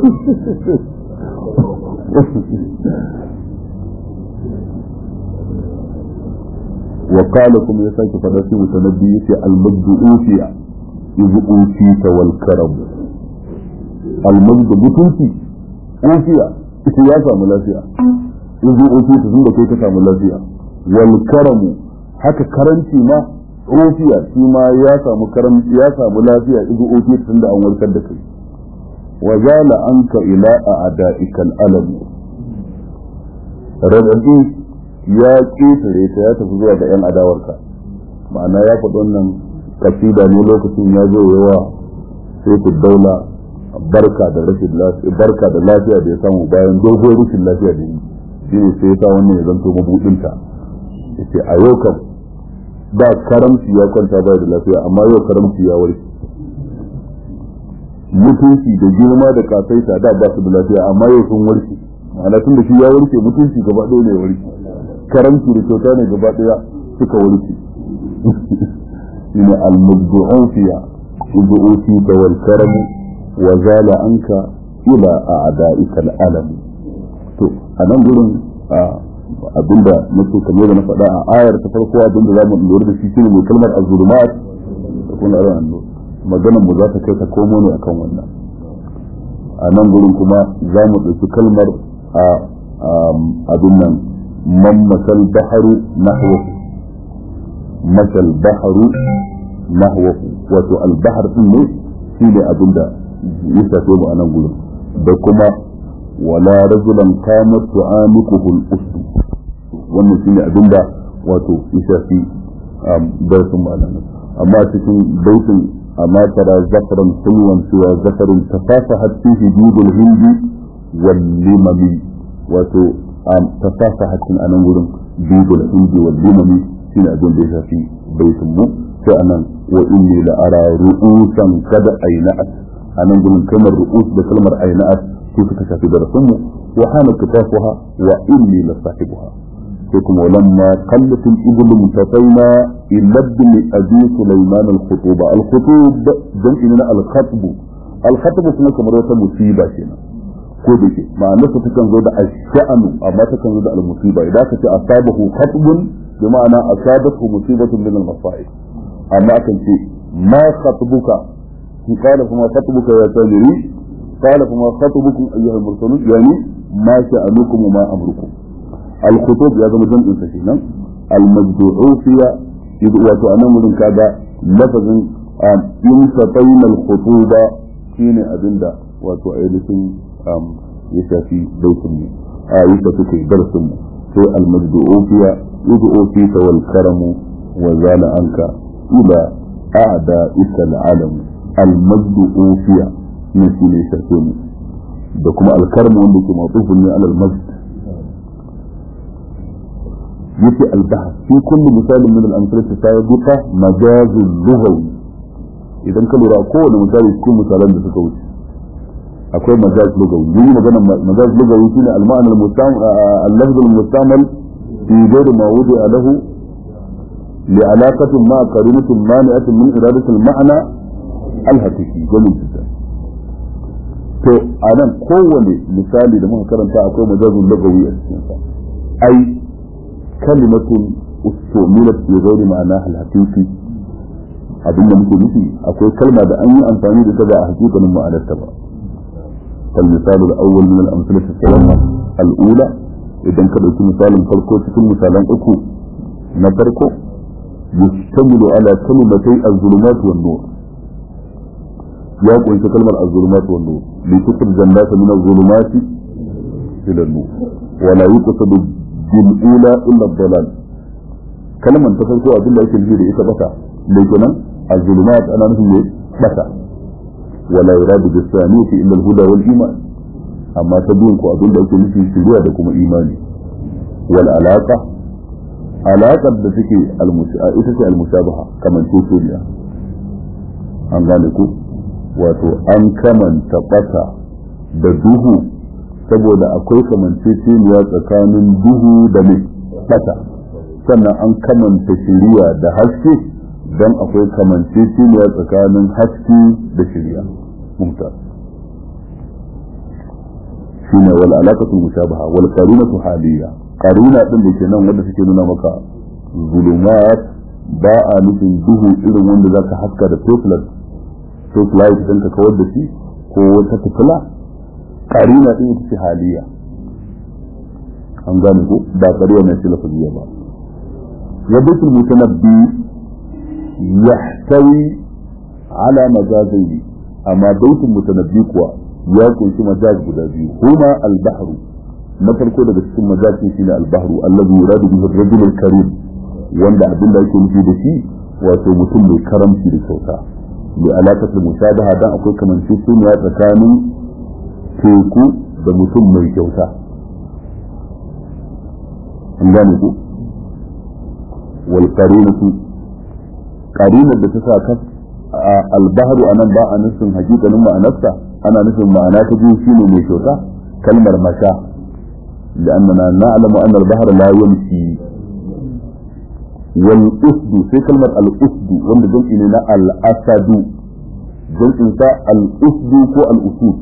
wa qala kuma ya sake fada shi mutanabbi yace al-majdu ufiya idh ufita wal karam al-majdu mutunci ufiya ita ya samu lafiya idh ufita tunda kai ka samu lafiya wal karamu haka karanci ma ofiya shi ma ya samu karanci ya samu lafiya idu ofiya tun da an warkar da kai wa zala anka ila a ada'ikal alam radadi ya ketare ta ya tafi zuwa ga yan adawarka ma'ana ya faɗi wannan kasida ne lokacin ya zo yawa sai ku daula barka da rashin lafiya barka da lafiya da ya samu bayan dogon rashin lafiya da yi shi ne sai ya sa wannan ya zanto mabudinta yace a yau kam da karamci ya kwanta ba da lafiya amma yau karamci ya warke mutunci da girma da kasaita da ba su da lafiya amma yau sun warke ma'ana tun da shi ya warke mutunci gaba ɗaya ne warke karamci da kyauta ne gaba ɗaya suka warke shine al-mubdu'un fiya ubu'uti da wal karamu wa zala anka ila a'da'ika al-alam to a nan gurin abinda nake kamar da na faɗa a ayar ta farko abinda za mu lura da shi shine mai kalmar azulumat da kuma ran annu maganar mu za ta kai ta komo ne akan wannan a nan gurin kuma za mu ɗauki kalmar a abin nan man masal baharu nahwahu masal baharu nahwahu wato albahar din ne shine abinda ya shafe mu a nan gurin da kuma wala rajulan qamat tu'amikuhu al-usd wannan shine abinda wato ya shafi darasin malama amma cikin baitin amma tara zakaran sulwan cewa zakarin tafasahat fihi judul hindi wal limami wato tafasahat cikin anan gurin judul hindi wal limami shine abin da ya shafi baitin mu sai anan wa inni la ara ru'usan kada aina'at anan gurin kalmar ru'us da kalmar aina'at su suka shafi darasin mu wa hana kitafuha wa inni la sahibuha فيكم ولما قلت الإبل انتقينا إلى ابن أبي سليمان الخطوبة الخطوب جمعنا الخطب الخطب كما كمرة مصيبة هنا كودك مع نفسه تكن زود الشأن أما تكن زود المصيبة إذا كنت أصابه خطب بمعنى أصابته مصيبة من المصائب أما كان ما خطبك قال فما خطبك يا تاجري قال فما خطبكم أيها المرسلون يعني ما شأنكم وما أمركم الخطوب ya zama jam'in sa kenan al-majdu'u fiya wato anan wurin kaga lafazin in satayna al-khutuba shine abinda wato ainihin ya shafi baitin mu a yi ta suke darasin mu sai al-majdu'u fiya yud'u fi wal karamu wa zala anka ila a'da isal alam al-majdu'u fiya ne shine shafe mu da kuma al-karamu wanda ke mawqufun ne alal masjid يتي البحث في كل مثال من الأمثلة السابقة مجاز لغوي إذا كان رأكو مثال يكون مثالا بسكوت أكو مجاز لغوي يجي مجاز مجاز لغوي فينا المعنى المستعمل اللفظ المستعمل في غير ما وضع له لعلاقة مع قرينة مانعة من إرادة المعنى الحقيقي جميل جدا to a nan kowane misali da muka karanta akwai majazun lagawi a cikinsa ai kalimatun ustumilat bi ghairi ma'ana al-haqiqi abin da muke nufi akwai kalma da an yi amfani da ta ba a hakikanin ma'anarta ba kal misalu al-awwal min al-amsalah al-thalatha al-ula idan ka dauki misalin farko cikin misalan uku na farko yastamilu ala kalimatay az-zulumat wan-nur ya kunshi kalmar az-zulumat wan-nur li tukhrij an-nasa min az-zulumat ila an-nur wa la yuqsadu bil-ula illa ad-dalal kalmar ta farko abin da yake nufi da ita bata mai kenan az-zulumat ana nufin ne bata wala yuradu bis-saniyati illa al-huda wal-iman amma ta biyun ko abin da yake nufi shiriya da kuma imani wal alaqa alaƙar da take ita ce al-mushabaha kamar tekuniya an gane ku wato an kamanta bata da duhu saboda akwai kamanceceniya tsakanin duhu da mai bata sannan an kamanta shiriya da haske don akwai kamanceceniya tsakanin haske da shiriya mumtaz shine wal alaqatu mushabaha wal qarinatu haliya qarina din da ke nan wanda suke nuna maka zulumat ba a nufin duhu irin wanda zaka haska da torchlight torchlight din ka kawar da shi ko wata fitila qarina din ita ce haliya an gane ko ba qarina ne lafiya ba يبيت المتنبي يحتوي على مجازين أما بيت المتنبي كوا يكون في مجاز بدابي هما البحر مثل كل بسكن مجاز في البحر الذي يراد به الرجل الكريم wanda abin da ake nufi da shi wato mutum mai karamci da kyauta da alaƙar mushabaha dan akwai kamanceceniya tsakanin teku da mutum mai kyauta an gane ku wal qarinatu qarinar da ta sa ka albahru anan ba a nufin hakikanin ma'anarsa ana nufin ma'ana ta biyu shine mai kyauta kalmar masha لأننا نعلم أن البحر لا يمشي والأسد في كلمة الأسد وأن جمع لنا الأسد جمع إنساء الأسد كو الأسود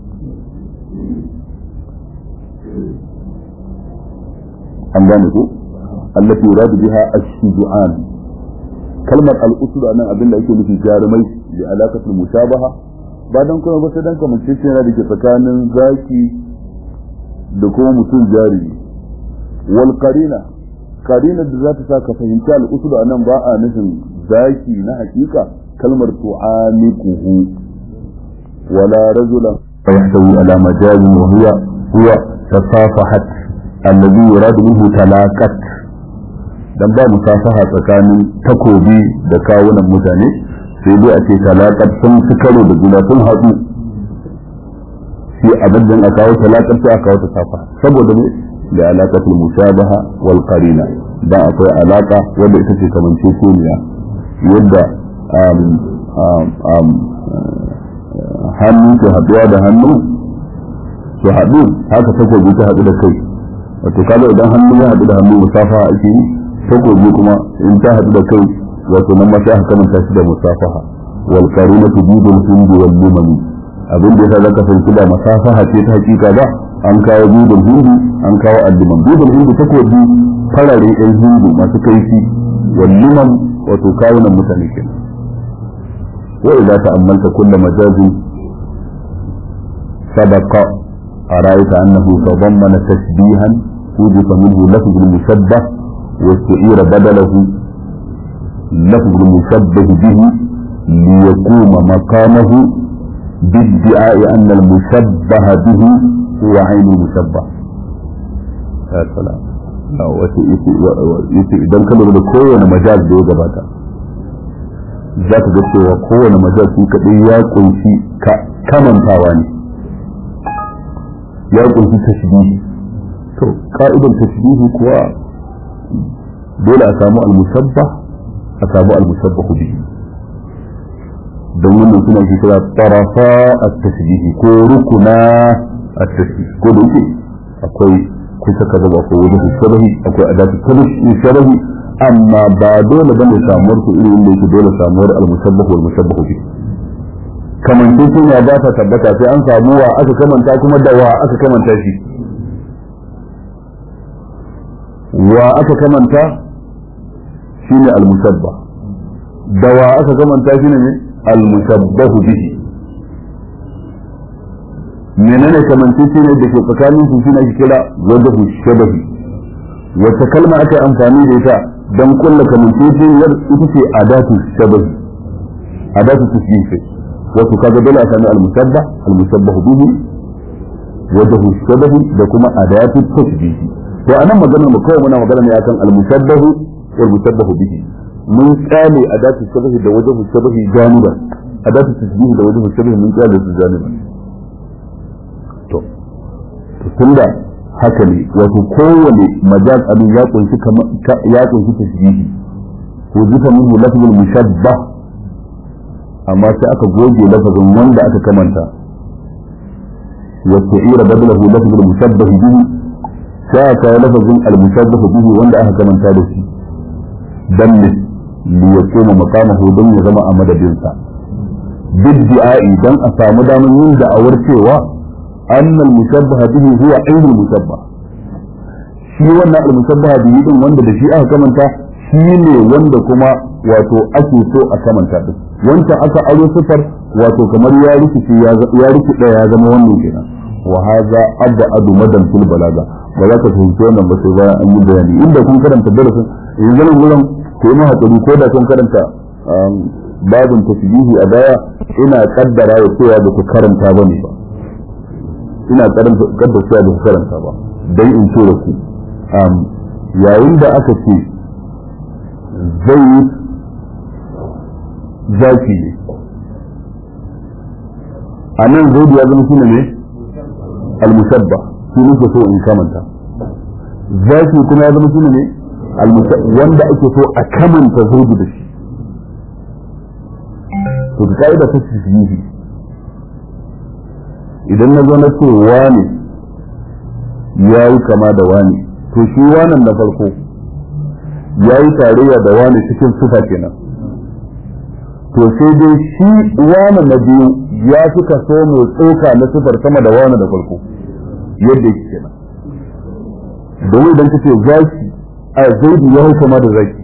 أنجانه التي يراد بها الشجعان كلمة الأسد أنا أبن لأيك في جارمي لعلاقة المشابهة بعد أن كنا بس دانك من شيء هذا كتكان ذاكي دكو متون جاري والقرينة قرينة ذات ساكا فهمتا الأسد أنا باء نسم ذاكي نحكيكا كلمة تعانقه ولا رجلا فيحتوي على مجال وهي هو تصافحت الذي يراد منه تلاقت dan ba musafaha tsakanin takobi da kawunan mutane sai dai a ce talakar sun fi karo da juna sun haɗu shi abin da aka kawo talakar sai aka kawo ta safa saboda ne da alaƙatul mushabaha wal qarina da akwai alaƙa wanda ita ce kamanceceniya yadda hannu ke haɗuwa da hannu su haɗu haka takobi ta haɗu da kai wato kaga idan hannu ya haɗu da hannu musafaha ake yi takobi kuma in ta haɗu da kai wato nan ma sai aka kamanta shi da musafaha wal qarinatu bidul hindi wal limani abin da yasa zaka fahimci da musafaha ce ta hakika ba an kawo bidul hindi an kawo al-liman bidul hindi takobi farare ɗan hindu masu kaifi wal liman wato kawunan mutane kenan wa idza ta'ammalta kullu majazin sabaqa أرأيت أنه تضمن تشبيها وجد منه لفظ المشبه واستعير بدله لفظ المشبه به ليقوم مقامه بادعاء أن المشبه به هو عين المشبه يا سلام yace idan ka lura da kowane majaz da ya gabata za ka ga cewa kowane majaz shi kaɗai ya ƙunshi kamantawa ne ya ƙunshi tashbihi to ka'idar tashbihi kuwa dole a samu al-musabbah a samu al-musabbah bihi don wannan suna shi kira tarafa at-tashbihi ko rukuna at-tashbih ko da yake akwai ko saka ba ko wajen shabahi akwai adatu shabahi amma ba dole bane samuwar su irin inda yake dole samuwar al-mushabbah wal mushabbah bi kamance sun ya ba ta tabbata sai an samu wa aka kamanta kuma da wa aka kamanta shi wa aka kamanta shine al-mushabbah da wa aka kamanta shine ne al-mushabbah bihi menene kamance shi ne da ke tsakanin su shine ake kira wajhu shabahi wata kalma aka amfani da ita don kulla kamance shi ita ce adatu shabahi adatu tasbih wato kaga dole a sami al-musabbah al-musabbah bihi wajhu shabahi da kuma adatu tasbih to anan maganar mu kawai muna magana ne akan al-musabbah wal musabbah bihi mun tsale adatu shabahi da wajhu shabahi janiba adatu tasbih da wajhu shabahi mun tsale su janiba to tunda haka ne wato kowane majaz abin ya kunshi ya kunshi tasbihi ko zuka minhu lafzul mushabbah amma sai aka goge lafazin wanda aka kamanta wa ta'ira badalahu lafzul mushabbah bihi sai aka kawo lafazin al mushabbah bihi wanda aka kamanta da shi dan ne li yakuma maqamahu dan ya zama a madadinsa bidda'i dan a samu damar yin da'awar cewa أن المشبه به هو عين المشبه shi wannan al-musabbaha bihi din wanda da shi aka kamanta shi ne wanda kuma wato ake so a kamanta din wancan aka aro sifar wato kamar ya rikice ya rikide ya zama wannan kenan wa hadha abda adu madan fil balaga ba za ka fahimci wannan ba sai bayan an yi bayani inda kun karanta darasin yanzu nan gurin ko ma hakuri ko da kun karanta babin tasbihi a baya ina kaddara ya cewa da ku karanta bane ba ina karanta cewa da ku karanta ba dan in ce da ku yayin da aka ce zai zaki ne a nan zai ya zama shine ne al-musabba shi ne so in kamanta zaki kuma ya zama shine ne wanda ake so a kamanta zaidu da shi to da ka'ida ta tasbihi idan na zo na ce wani ya yi kama da wani to shi wanan na farko ya yi tarayya da wani cikin sufa kenan to sai dai shi wani na biyu ya fi kaso mai tsoka na sufar sama da wani da farko yadda yake kenan domin idan ka ce zaki a zaidu ya yi kama da zaki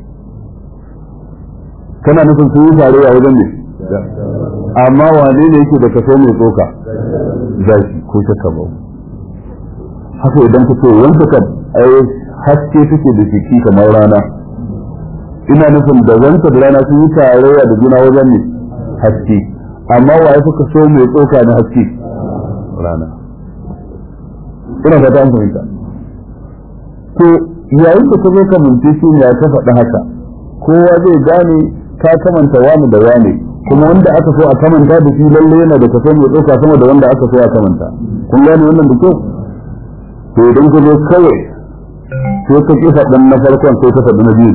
kana nufin sun yi tarayya wajen ne amma wane ne yake da kaso mai tsoka zaki ko shakka ba haka idan ka ce wanda ka ai haske take da shi kamar rana ina nufin da wanda da rana sun yi tarayya da juna wajen ne haske amma wa ya fuka so mai tsoka na haske rana ina fata an fahimta to yayin da ka zo ka mince shi ya ta faɗi haka kowa zai gane ka kamanta wani da wani kuma wanda aka so a kamanta da shi lalle yana da kaso mai tsoka sama da wanda aka so a kamanta kun gane wannan da kyau to idan ka zo kawai sai ka ki faɗin na farkon sai ka faɗi na biyu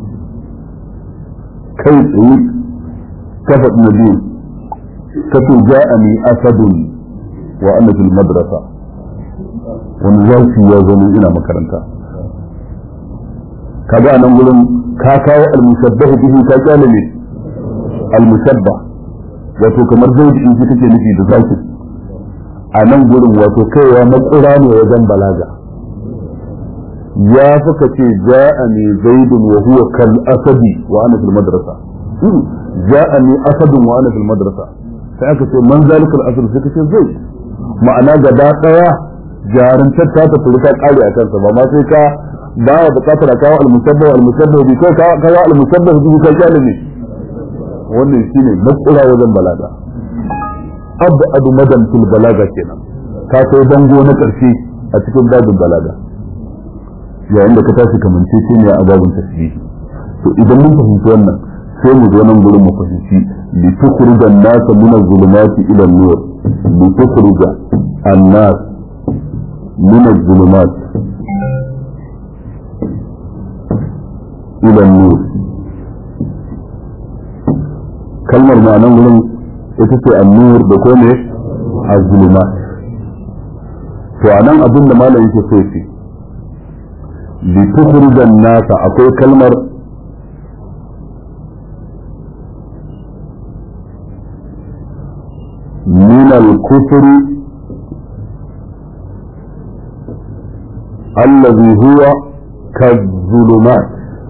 kai tsaye ka faɗi na biyu ka ce ja'ani asadun wa ana fil madrasa wani zafi ya zo min ina makaranta kaga a nan gurin ka kawo al-musabbahu bihi ka kyale ne al-musabbah wato kamar zai shi take nufi da zaki a nan gurin wato kaiwa makura ne wajen balaga ya suka ce ja'ani zaidun wa huwa kal asadi wa ana fil madrasa ja'ani asadun wa ana fil madrasa sai aka ce man zalikal asad sai kace zai ma'ana gaba daya jarantar ta ta furta kare a kansa ba ma sai ka ba ya bukatar a kawo al-musabbah al-musabbah bi ko kawo al-musabbah bi ka kyale ne wannan shine makura wajen balaga abu adu madan fil balaga kenan ka kai bango na karshe a cikin babin balaga yayin da ka tashi kamance shi ne a babin tasbihi to idan mun fahimci wannan sai mu zo nan gurin mu fahimci li tukhrija an-nas min az-zulumati ila an-nur li tukhrija an-nas min az-zulumat ila an-nur kalmar ma'anan wurin ita ce annur da ko ne az-zulumat to anan abin da malam yake so shi لتخرج الناس أقول كلمة من الكفر الذي هو كالظلمات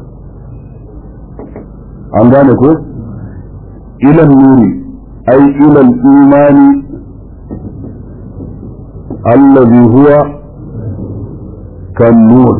عن ذلك إلى النور أي إلى الإيمان الذي هو كالنور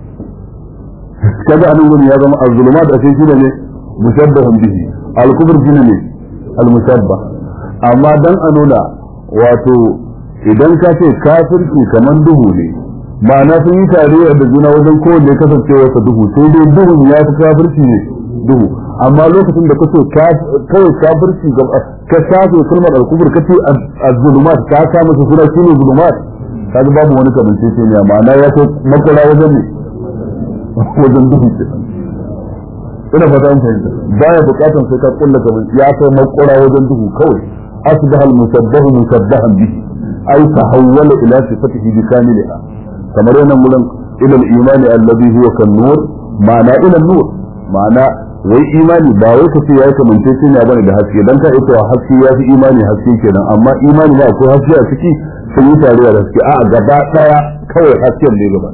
كذا أنا أقول يا جماعة الظلمات أشياء كده مشبه به الكفر كده المشبه amma dan a nuna wato idan ka ce kafirci kamar duhu ne ma'ana sun yi tarayya da juna wajen kowanne kasancewa ta duhu sai dai duhun ya fi kafirci ne duhu amma lokacin da kace kawai kafirci ka shafe kalmar al-kubur kace az-zulumat ka sa masa suna shine zulumat kaga babu wani kamance ce ne ma'ana ya ce makara wajen ne wajen duhu ce ina fata an fahimta baya bukatan sai ka kulla kamar ya kai makara wajen duhu kawai أصبح المشبه مشبها به أي تحول إلى صفته بكاملها كما رأينا ملن إلى الإيمان الذي هو كالنور معنى إلى النور معنى wai imani ba wai ka ce ya kamar ce ne bane da haske dan ka ita haske ya fi imani haske kenan amma imani ba akwai haske a ciki sun yi tare da haske a gaba daya kawai hasken ne gaba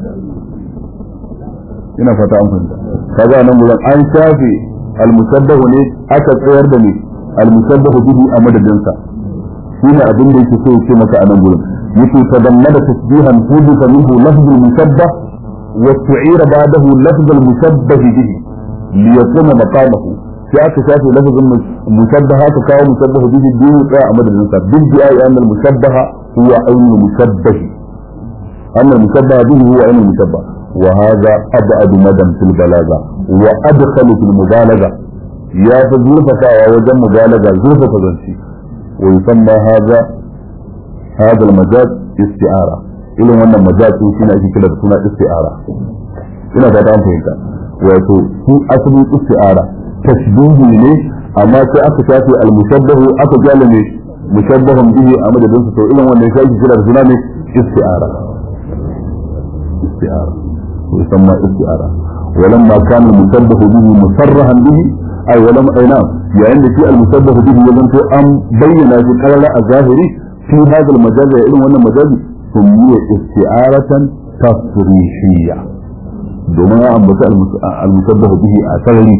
ina fata an fahimta kaga nan gurin an shafe al-musabbahu ne aka tsayar da ne المشبه به أمد الجنسة هنا أبن ليس سوء كما كان نقول يكي تضمن تشبيها حدث منه لفظ المشبه واستعير بعده لفظ المشبه به ليكون مقامه في أكا شافي لفظ المشبه تكاو مشبه به الدين وكاو أمد الجنسة بالدعاء أن المشبه هو عين المشبه أن المشبه به هو عين المشبه وهذا أبعد مدى في البلاغة وأدخل في المبالغة ya fi zurfafawa wajen mubalaga zurfafa zance wa yusamma hadha hadha al-majaz isti'ara irin wannan majaz din shine ake kira da suna isti'ara ina fata an fahimta wato su asalin isti'ara tashbihi ne amma sai aka shafe al-mushabbahu aka jala ne mushabbahun bihi a madadin su to irin wannan shi ake kira da suna ne isti'ara isti'ara yusamma isti'ara ولما كان المشبه به مصرحا به أي ولم أي نعم يعني في المشبه به ولم أم بين في قرر الظاهري في هذا المجاز علم وأن المجاز سمي استعارة تصريحية domin ya ambata al-musabbahu bihi a sarari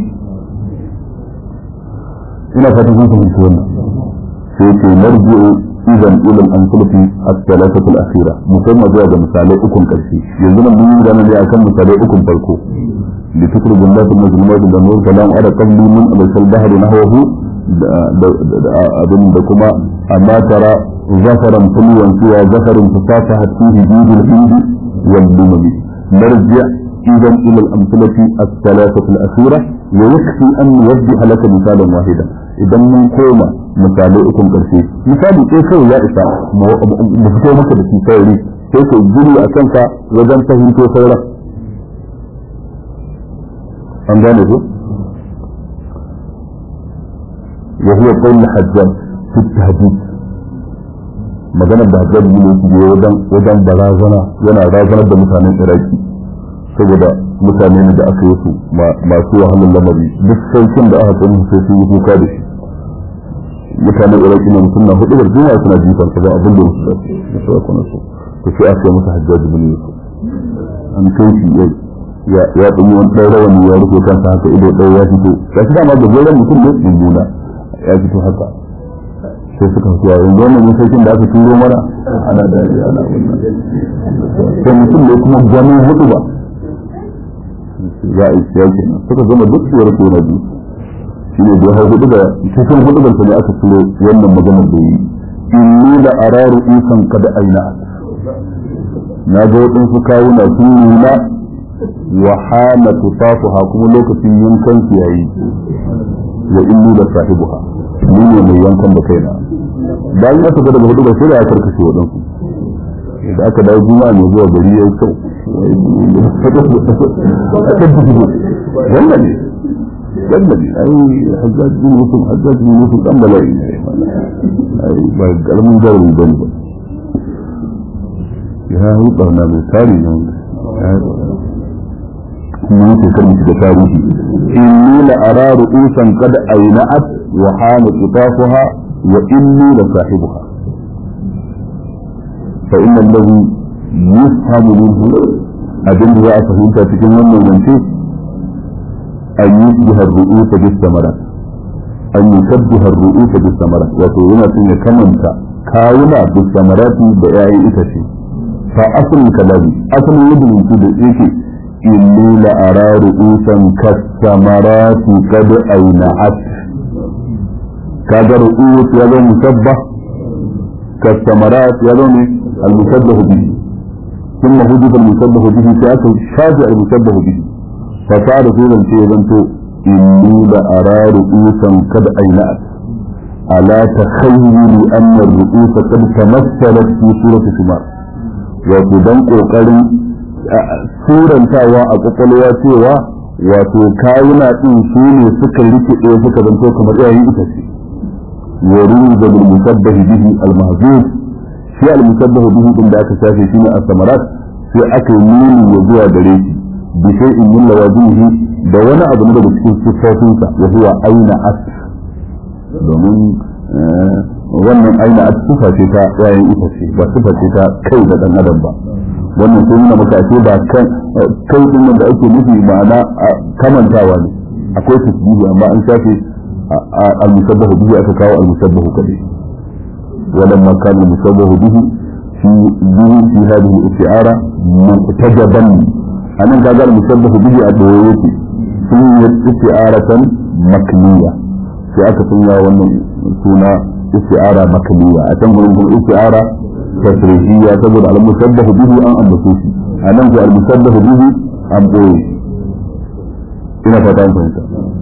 ina fatan kun fahimci wannan sai ce marji'u idan ila al-amsalati at-thalathatu al-akhira musamman zuwa ga misalai ukun karshe yanzu nan mun gane ne akan misalai ukun farko li tukhrij Allah al-mazlumat da nur kalam ala qabli min al-bahr nahwahu abin da kuma amma tara zafaran fulwan suwa zafarin fasahat fihi bidul hindi wal lumami marji' إذا إلى الأمثلة الثلاثة الأخيرة ويكفي أن نوضح لك مثالا واحدا إذا من كوما مثالي أكم كرسي مثالي كيف يا إسا مفتوى مكة بسي سيري كيف يجري أكنك وجن فهمت سيرا أم ذلك وهو قول الحجاج في التهديد maganar da hajjar ne ke wajen wajen barazana yana razanar da mutanen iraki saboda mutane ne da aka yi su masu wahalar lamari duk saukin da aka tsanin sai sun yi kuka da shi mutanen iraki ne mutum na hudu da duniya suna jifar ba abin da wasu zafi da su aka nasu to sai aka yi masa hajjaji bin yusuf an kai shi ya ya ɗanyi wani ɗan rawani ya rufe kansa haka ido ɗaya ya fito ya fi dama da goron mutum ne mummuna ya fito haka sai suka fi yayin wannan mun saukin da aka turo mana ana da ana wannan sai mutum ne kuma gwanin hudu ba za a yi siya kenan suka zama duk suwar ko na biyu shi ne da ya hau hudu da cikin hudu da ne aka turo wannan maganar da yi inni da araru isan kada aina na ga waɗansu kawuna sun nuna wa hana tufafuha kuma lokacin yankan su yayi wa inni da sahibuha ni ne mai yankan da kaina bayan ya tafi daga hudu da sai da ya karkashe waɗansu da aka dawo juma'a ne zuwa gari ya yi kyau wannan ne wannan ne ai hajjaj bin yusuf hajjaj bin yusuf dan bala'i ne ai ba karamin jarumi ba ne ba ya yi barna mai tari ne wanda mun ce kan da tarihi inni la ara ru'usan qad ayna'at wa hana qitafuha wa inni la sahibuha fa inna alladhi yufhamu minhu abin da za a fahimta cikin wannan zance an yi jihar ru'usa bis samarat an yi shabbihar ru'usa bis samarat wato yana son ya kamanta kawuna bis samarati da yayin itace fa asalin kalami asalin yadda mutum da yake inni la ara ru'usan kas samarati kad ayna'at kaga ru'us ya zo musabbah kas samarat ya zo ne al musabbah bihi ثم هدف المشبه به سيأكل شافع المشبه به فصار في ذلك يزنتو إني لأرى رؤوسا قد أينأت ألا تخيلي أن الرؤوس قد تمثلت في سورة ثمار وقدم قوقل سورة تاوى أقوى سوى wato kayuna ɗin su ne suka rike ɗaya suka zanto kamar yayin ita ce wa ruza bil musabbahi bihi al mahzuf shi al musabbahu bihi din da aka shafe shi ne as-samarat sai aka yi nuni ya zuwa gare shi bi shay'in min lawazimihi da wani abu ne daga cikin sifofinsa wa huwa aina as domin wannan aina as sifa ce ta yayin ita ce ba sifa ce ta kai da dan adam ba wannan sai nuna maka ce ba kan kai din da ake nufi ma'ana kamantawa ne akwai tasbihi amma an shafe al-musabbahu bihi aka kawo al-musabbahu kadai ولما كان المشبه به في به في هذه الاستعارة مقتجبا أنا قال المشبه به أدويتي في استعارة مكنية في أكثر وأن سنة استعارة مكنية أتنقل لكم استعارة تفريحية تقول على المشبه به أن أنبسوشي أنا قال المشبه به أم أوي إلى فتاة فهمت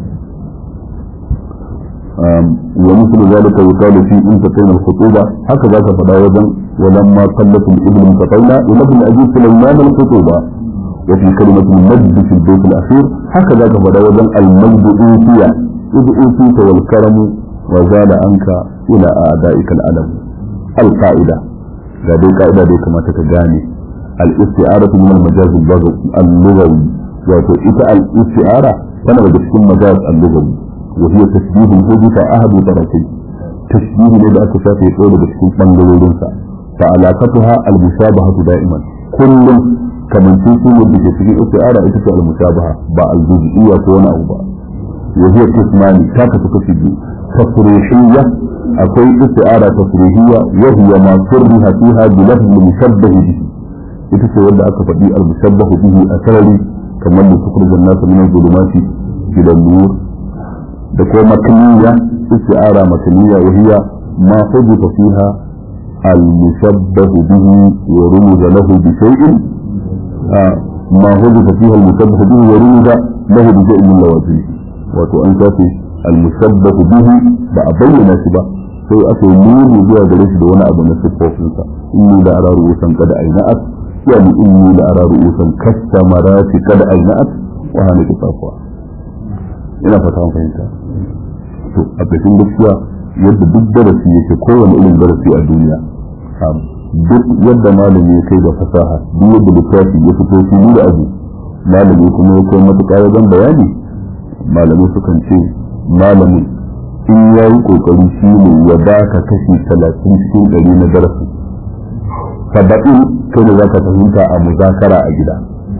ومثل ذلك يقال في انتقين الخطوبة هكذا فدا وزن ولما قلت الابن انتقينا الى ابن ابي سليمان الخطوبة وفي كلمة المجد في البيت الاخير هكذا فدا وزن المجد اوتي اذ اوتيت والكرم وزال عنك الى اعدائك الالم القاعدة هذه قاعدة دي كما تتجاني الاستعارة من المجاز اللغوي wato ita al-isti'ara tana daga cikin majaz al-lughawi وهي تشبيه حدث أحد طرفين تشبيه لدى أكشاف يقول بسكين بانجلورنسا فعلاقتها المشابهة دائما كل كمن تيسي ودى في استعارة إتسى المشابهة باء الجزئية كون أو باء وهي قسمان كاكة تشبه تصريحية أكوي استعارة تصريحية وهي ما صرها فيها بلفظ المشبه به إتسى ودى أكفى المشبه به أسرلي كمن تخرج الناس من الظلمات إلى النور da kuma makaniya isti'ara makaniya wa hiya ma hudifa fiha al-mushabbahu bihi wa rumuza lahu bi shay'in ma hudifa fiha al-mushabbahu bihi wa rumuza lahu bi shay'in min lawazim wato an shafe al-mushabbahu bihi ba a bayyana shi ba sai aka yi nuni zuwa gare shi da wani abu na siffofinsa inni da ara ru'usan kada aina'at yani inni da ara ru'usan kastamarati kada aina'at wa hana kifafuwa ina fata an fahimta to a cikin gaskiya yadda duk darasi yake kowane irin darasi a duniya duk yadda malami ya kai da fasaha duk yadda littafi ya fito fili da abu malami kuma ya kai matuƙa wajen bayani malamai sukan ce malami in ya yi ƙoƙari shi ne ya baka kashi talatin cikin ɗari na darasi saba'in kai da za ka fahimta a muzakara a gida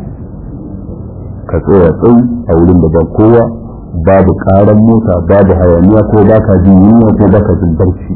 ka tsaya tsayi a wurin da ba kowa babu karan mota babu hayaniya ko ba ka jin yunwa ko ba ka jin barci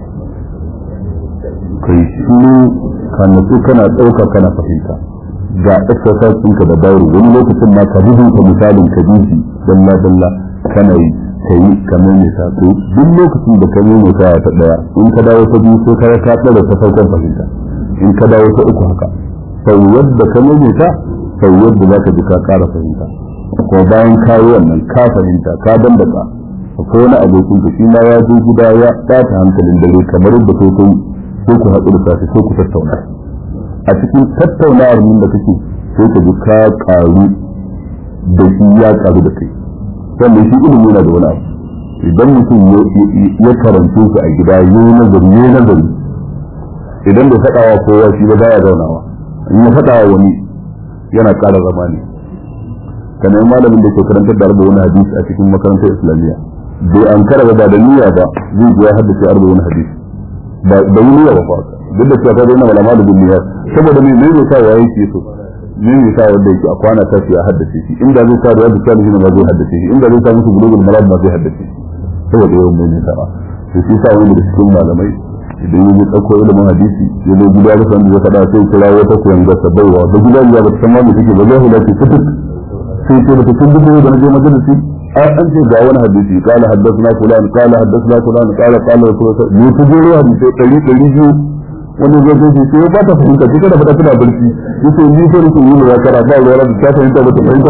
kai shiru ka nutsu kana ɗauka kana fahimta ga exercise ɗinka da bayro wani lokacin ma ka rubuta misalin ka bi shi dalla dalla kana yi ka yi ka maimaita to duk lokacin da ka maimaita ta ɗaya in ka dawo ta biyu sai ka ka tsara ta farkon fahimta in ka dawo ta uku haka sau yadda ka maimaita sau yadda za ka ji ka ƙara fahimta ko bayan kayi wannan ka fahimta ka dandaka ko wani abokin ka shi ma ya zo gida ya ɓata hankalin dare kamar yadda kai kai sai ku haɗu da safe sai ku tattauna a cikin tattaunawar nan da kake sai ka ji ka ƙaru da shi ya ƙaru da kai sannan shi ilimi yana da wani abu idan mutum ya karance shi a gida ya yi nazari ya yi nazari idan bai faɗa wa kowa shi ba baya zaunawa in ya faɗa wa wani yana ƙara zama ne ka nemi malamin da ke karantar da arba'un hadisi a cikin makarantar islamiyya bai an kara ba da niyya ba zai ji ya haddace arba'un hadisi ba da niyya ba fa duk da cewa ka zai na malama da bin niyya saboda me ne sa wa yake so ne ne sa wanda yake a kwana ta ya haddace shi inda zai sa da salihin ba zai haddace shi inda zai sa musu bulugul maram ba zai haddace shi saboda yawan mai nisa ba to shi sa wani da cikin malamai idan ya ji ɗauko ilimin hadisi ya zo gida da sanda ya faɗa sai kira wata koyan gasa baiwa da gida ya ba ta san ma me take ba zai hulace fituk sai ce da cikin duk da na je majalisi an an ce ga wani hadisi kala haddathna fulan kala haddathna fulan kala kala rasul ne ku jero hadisi ɗari ɗari biyu wani zai zai sai ya ba ta fahimta kika da fata tana barci yace ni so nake yi ya kara ba ruwa da ta fahimta ba ta fahimta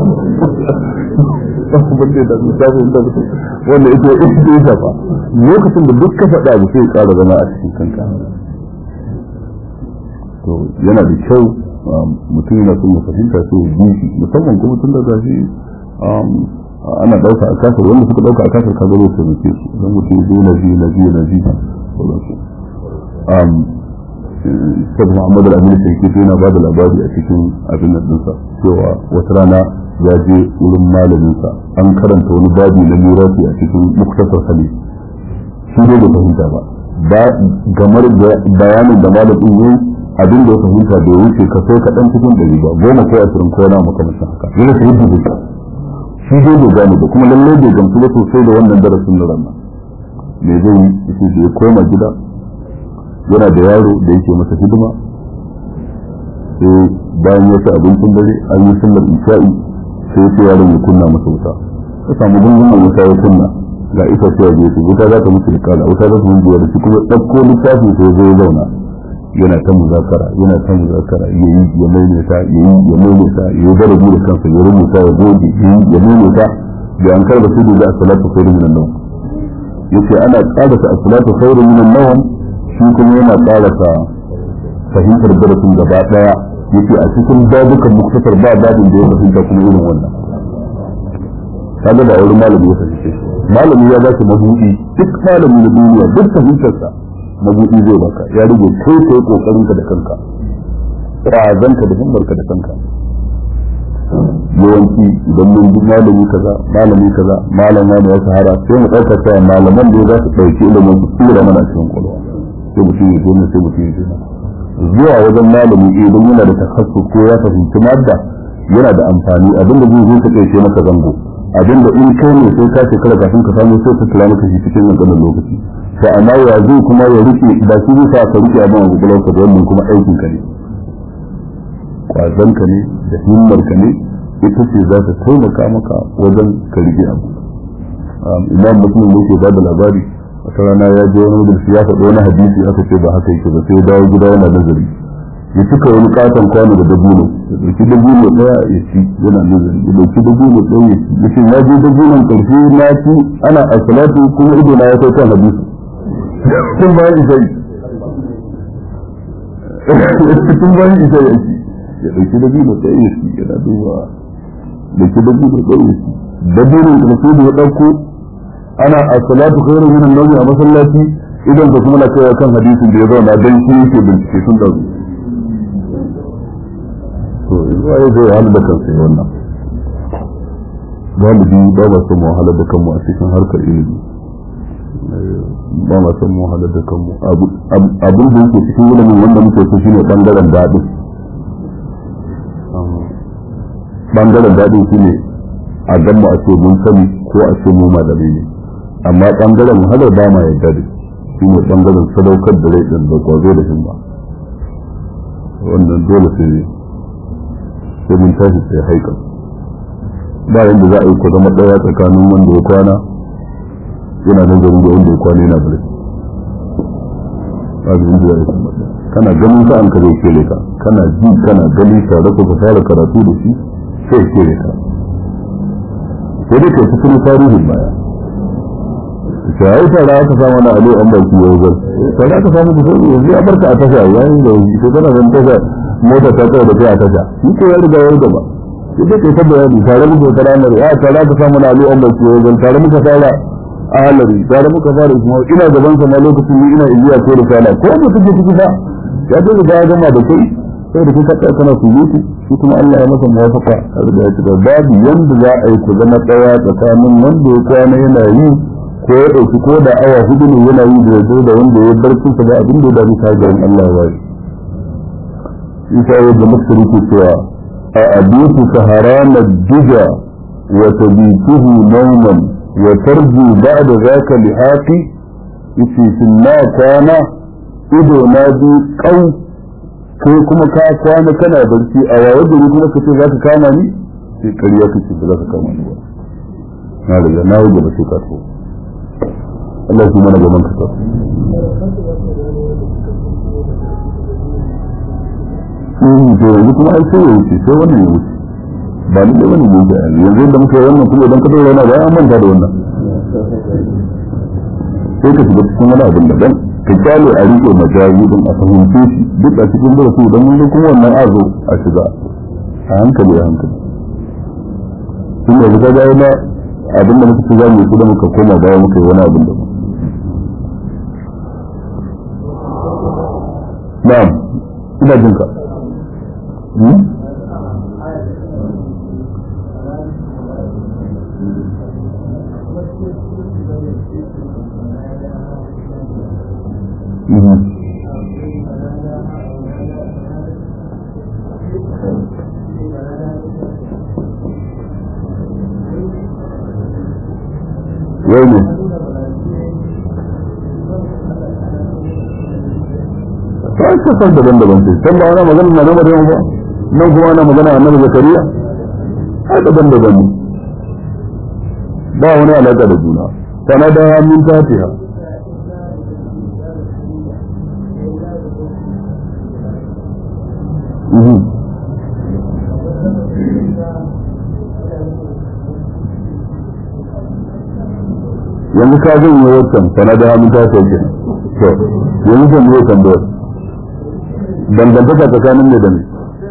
ba bace da ta fahimta ba wanda ita ita ya shafa lokacin da duk ka faɗa ba sai ya ƙara zama a cikin kanka to yana da kyau mutum yana son ya fahimta sai ya bi shi musamman kuma tun da gashi ana ɗauka a kasar wanda suka ɗauka a kasar ka zama su nuke su don mutum ya zo na ji na ji na ji sauransu Sabu Muhammad al-Amin Sarki yana ba da labari a cikin abin nan ɗinsa cewa wata rana ya je wurin malaminsa an karanta wani babi na mirafi a cikin muktasar hali shi ne da fahimta ba gamar bayanin da malamin yayi abin da ya fahimta bai wuce ka sai kaɗan cikin ɗari ba goma ko ashirin ko na makamancin haka yana ta yadda zai shi dai bai gane ba kuma lallai bai gamsu ba sosai da wannan darasin na ranar me zai yi yace da ya koma gida yana da yaro da yake masa hidima sai bayan ya ci abincin dare an yi sallar isha'i sai sai yaron ya kunna masa wuta ka samu gungun wuta ya kunna ga ita sai ya je wuta za ta mutu da kala wuta za ta mutu da shi kuma ɗauko littafi sai zai zauna yana ta muzakara yana ta muzakara ya yi ya maimaita ya yi ya maimaita ya yi darabi da kansa ya rubuta ya goge ya yi ya maimaita da an karba su da a salatu khairu minan nawm yace ana tsarata a salatu khairu minan nawm shi kuma yana tsarata fahimtar darasin gaba daya yace a cikin babukan muktasar ba babin da ya fahimta kuma irin wannan kaga da wani malami ya fahimce malami ya ba shi mabudi duk malami na duniya duk fahimtarsa mabudi zai baka ya rage kai kai kokarin ka da kanka razan ka da himmar ka da kanka yawanci idan mun bi malami kaza malami kaza malama da ya shahara sai mu dauka cewa malaman da za su dauki ilimin su tsira mana cikin kwalwa sai mutum ya zo sai mutum ya zo zuwa wajen malami idan yana da takassus ko ya fahimci madda yana da amfani abinda zai zo ka kai maka zango abinda in kai ne sai ka shekara kafin ka samu sai ka kula maka shi cikin wannan lokaci to amma ya zai kuma ya rike ba shi zai sa ka rike abin a gugulanka da wannan kuma aikin ka ne kwazon ka ne da himmar ka ne ita ce za ta taimaka maka wajen ka rike abu imam muslim ne ke bada labari wata rana ya je wani wajen ya faɗi wani hadisi aka ce ba haka yake ba sai ya dawo gida yana nazari ya cika wani katon kwano da dabino ya ɗauki dabino ɗaya ya ci yana nazari ya ɗauki dabino ɗaya ya ci ya ce ya je dabinon ƙarshe na ci ana a salatu kuma ido na ya kai kan hadisi tun bayan isai tun bayan isai ya ci ya ɗauki dabino ɗaya ya ci yana duba ɗauki dabino ɗaya ya ci dabinon ƙarshe da ya ɗauko ana a salatu khairu min an-nawm a masallaci idan ka kuma na kai kan hadisin da ya zauna dan shi yake bincike sun dauki to yanzu ai zai wahala da kansa wannan galibi ba ba son wahala da kanmu a cikin harkar ilimi ba ma son wahala da kanmu abin da yake cikin ilimin wanda muke so shine bangaren daɗin bangaren daɗin shine a gamba a ce mun sani ko a ce mu malamai ne amma bangaren wahalar ba ma yadda da shine bangaren sadaukar da rai din da kwazo da himma wannan dole sai sai mun tashi sai haika ba yanda za a yi ku zama ɗaya tsakanin wanda ya kwana yana nazari da wanda ya kwana yana bari ba da yanda za a yi kuma kana ganin sa'an ka zai kere ka kana ji kana gani tare ku ka fara karatu da shi sai kere ka sai dai ka cikin tarihin baya ta yi tara aka samu na alo an baki yau zan tara aka samu ku sai yanzu ya barka a tasha yayin da yanzu ko kana zan tasha mota ta tsaye da kai a tasha shi ko ya riga ya gaba sai dai kai ta bayani tare muka tara mai ya tara aka samu na alo an baki yau zan tare muka fara ahalari tare muka fara kuma ina gaban sa ma lokacin ni ina iliya ko da sala ko da kake ciki fa ya ta riga ya gama da kai sai da kuka tsaya kana surutu shi kuma Allah ya masa muwafaka a da ya da babu yanda za a yi ku zama tsaya tsakanin wanda ya kwana yana yi ko ya ɗauki ko da awa hudu ne yana yi da yazo da wanda ya bar kinsa ba abin da ya dami garin Allah ya yi isa yadda maskari ke cewa a abisu saharana duja wa tabituhu nauman wa tarju ba'da zaka lihaqi yace shin na kwana ido na bi kau kai kuma ka kwana kana barci a waye gari kuma ka ce za ka kama ni sai ƙarya kake ba za ka kama ni ba na riga na wuce ba sai ka so Allah shi mana gaban ka Mm, to yanzu kuma ai sai ya wuce sai wannan ya wuce ba ni da wani ne da yanzu da muke wannan kuma idan ka dora yana ba an manta da wannan sai ka shiga cikin wani abin daban ka kyale a rike majazi din a fahimce shi duk a cikin darasi idan mun kuma wannan azo a shiga a hankali a hankali tun da ga ga yana abin da muka ci za mu yi da muka koma baya muka yi wani abin daban na'am ina jin ka Mm-hmm. wai ne ta yi kasar daban-daban ce can ba ana magana na gama da ba nan kuma ana magana annabi zakariya ai daban-daban ne ba wani alaƙa da juna sana da min fatiha yanzu ka zan yi wancan sana da hannun ta sauke to yanzu zan yi tambayar dangantaka tsakanin ne da ne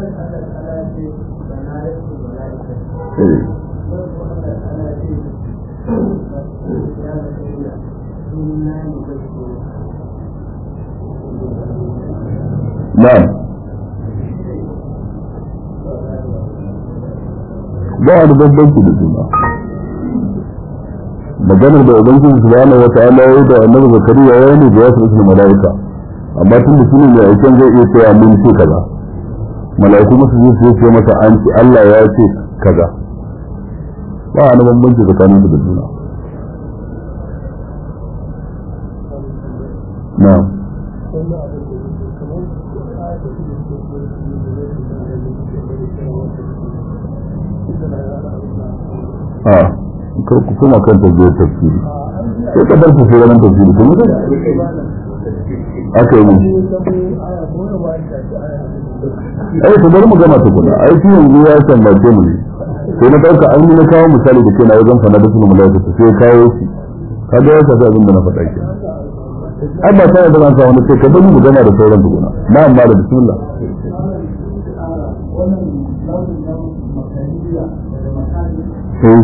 na'am ba wani bambanci da juna maganar da ubangiji subhanahu wa ta'ala ya yi da annabi zakariya ya ne da wasu ismu malaika amma tun da shine mai aikin zai iya cewa mun ce kaza malaiku musu zai su ce masa an ce Allah ya ce kaza ba wani bambanci tsakanin da juna na'am a kar ku kuma kan tafiyar tafsiri sai ka bar ku sai ranar tafsiri kuma da aka yi musu ai ku bari mu gama tukuna ai shi yanzu ya sambace mu ne sai na ɗauka an yi na kawo misali da ke na wajen fana da suna mulaka ta sai kawo shi ka ga ya tafi abin da na faɗa ke ai ba tare da zan sa wani sai ka bari mu gama da sauran tukuna na amma da bismillah sai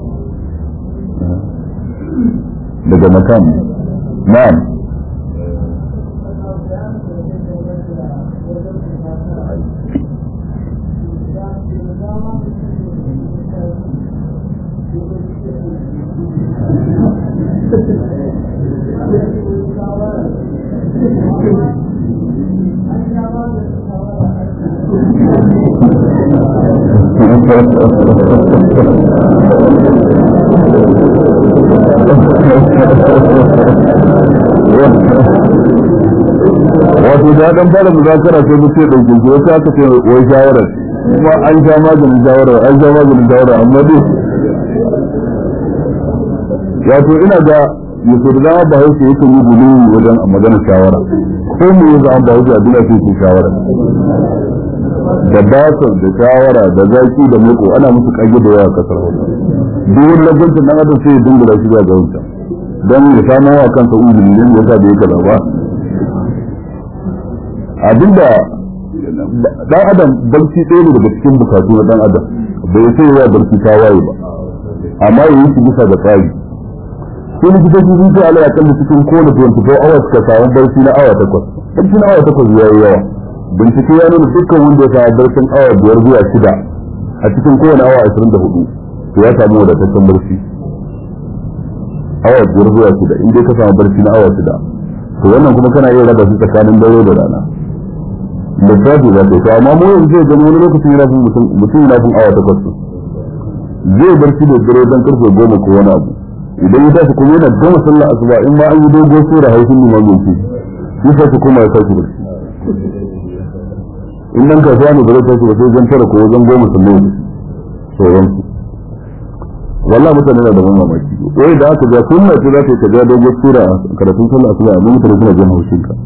daga makam na'am wato da dan fara muzakara sai mutum da gugu wata aka ce wai shawara kuma an sha maganin shawara an sha maganin shawara amma dai wato ina ga yaso da dama ba hausa yake yi gulu wajen magana shawara ko mu yi zama ba hausa abin da ke shawara da basar da shawara da zaki da meko ana musu kage da yawa kasar hausa duk wani lagwancin dan adam sai ya dingula shi ga wancan don ya samu wa kansa uzuri ne ya sa da ya kaza ba abinda dan adam barci ɗaya ne daga cikin bukatu na dan adam bai sai ya barci ta waye ba amma yayi shi bisa da tsari sai likitoci sun ce Allah ya kalli cikin kowane 24 hours ka samu barci na awa takwas barci na awa takwas yayi yawa bincike ya nuna dukkan wanda ya samu barcin awa biyar zuwa shida a cikin kowane awa ashirin da hudu to ya samu wadataccen barci awa biyar zuwa shida in dai ka samu barci na awa shida to wannan kuma kana iya raba shi tsakanin dare da rana lissafi za ka yi to amma mu yanzu zai gani wani lokacin yana fin mutum mutum yana fin awa takwas zai barci da dare don karfe goma ko wani abu idan ya tashi kuma yana gama sallah asuba in ma an yi dogo sura haifin limamin shi shi sai kuma ya tashi barci in nan kasuwa ne ba zai tashi ba sai wajen tara ko wajen goma sallah sauran su wallahi mutane na da ban mamaki wai da aka ga sunna ce za ta ka ga dogo sura karatun sallah asuba amma mutane suna jin haushin ka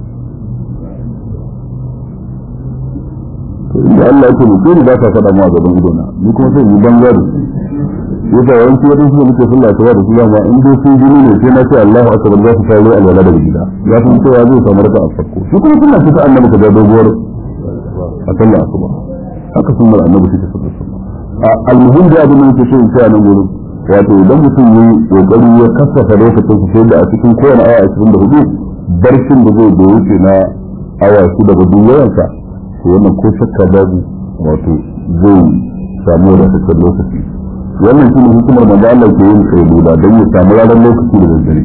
da Allah yake mutu ba ta faɗa ma gaban ido na ni kuma sai yi banza da su yasa yawanci wadin su da muke sallah ta da su ma in dai sun jini ne sai na ce Allahu akbar za su kawo alwala da gida ya san cewa zai samu raka a farko shi kuma sunna ce ta annabi ka ga doguwar a sallah asuba haka sunnar annabi take sallah asuba almuhim da abin da yake so in ce a nan gurin wato idan mutum yi kokari ya kasafa lokacin su sai da a cikin kowane awa 24 barcin da zai da wuce na awa shida da duk yawansa to wannan ko shakka babu wato zai samu wadataccen lokaci wannan shi ne hikimar manzo Allah ke yin kailula don ya samu ranar lokaci da daddare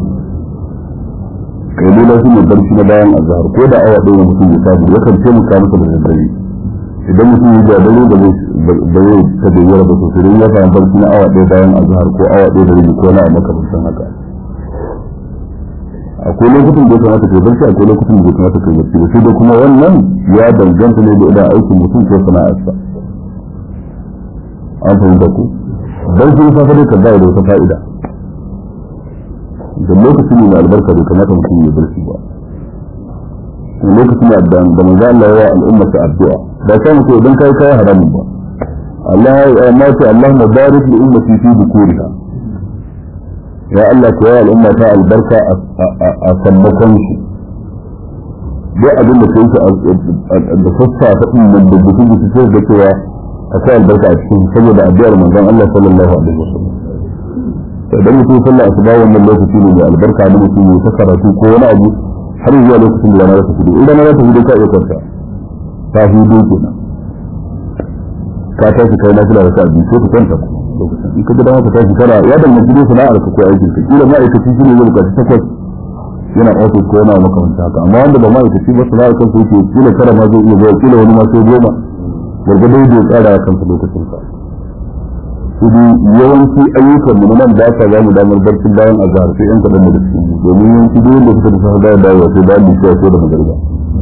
kailula shi ne barci na bayan azhar ko da awa ɗaya mutum ya samu yakan taimaka masa da daddare idan mutum ya da dare da zai ta da yara ba sosai don ya samu barci na awa ɗaya bayan azhar ko awa ɗaya da rabi ko na a makamantan haka akwai lokutan da ya kamata kai barci akwai lokutan da ya kamata kai barci sai da kuma wannan ya danganta ne da idan aikin mutum ko sana'arsa an fahimta ku barci na safe ka ba da wata fa'ida da lokacin ne da albarka bai kamata mutum ya barci ba lokacin da da manzo Allah ya al'umma ta addu'a ba sai mutum idan kai kai haramun ba Allah ya ma ta Allah mubarak li ummati fi bukuriha ya Allah ka yi al'umma ta albarka a sammakon su duk abin da ka yi da sassa ta ɗin da gudu gudu sai da cewa akwai albarka a cikin saboda addu'ar manzon Allah sallallahu alaihi wasallam idan mutum sallah asuba wannan lokaci ne mai albarka da mutum ya ta karatu ko wani abu har zuwa lokacin da rana ta fito in rana ta fito ka iya kwanta ta hudu kenan ka tashi kai na fila da ka abin sai ka kwanta lokacin in ka ga dama ka tashi kana ya danganci dai sana'ar ka ko aikin ka kila ma'aikaci shi ne zai bukaci takwas yana ofis ko yana makamanta haka amma wanda ba ma'aikaci ba sana'ar kan su yake kila tara ma zai iya zuwa kila wani ma sai goma gwargwadon da ya tsara ya kansa lokacin ka kudu yawanci ayyukan mu nan da aka ba mu damar barcin bayan azhar sai yan kadan da cikin mu domin yawanci duk wanda suka tafi da dawo sai bayan lishiya ko da magariba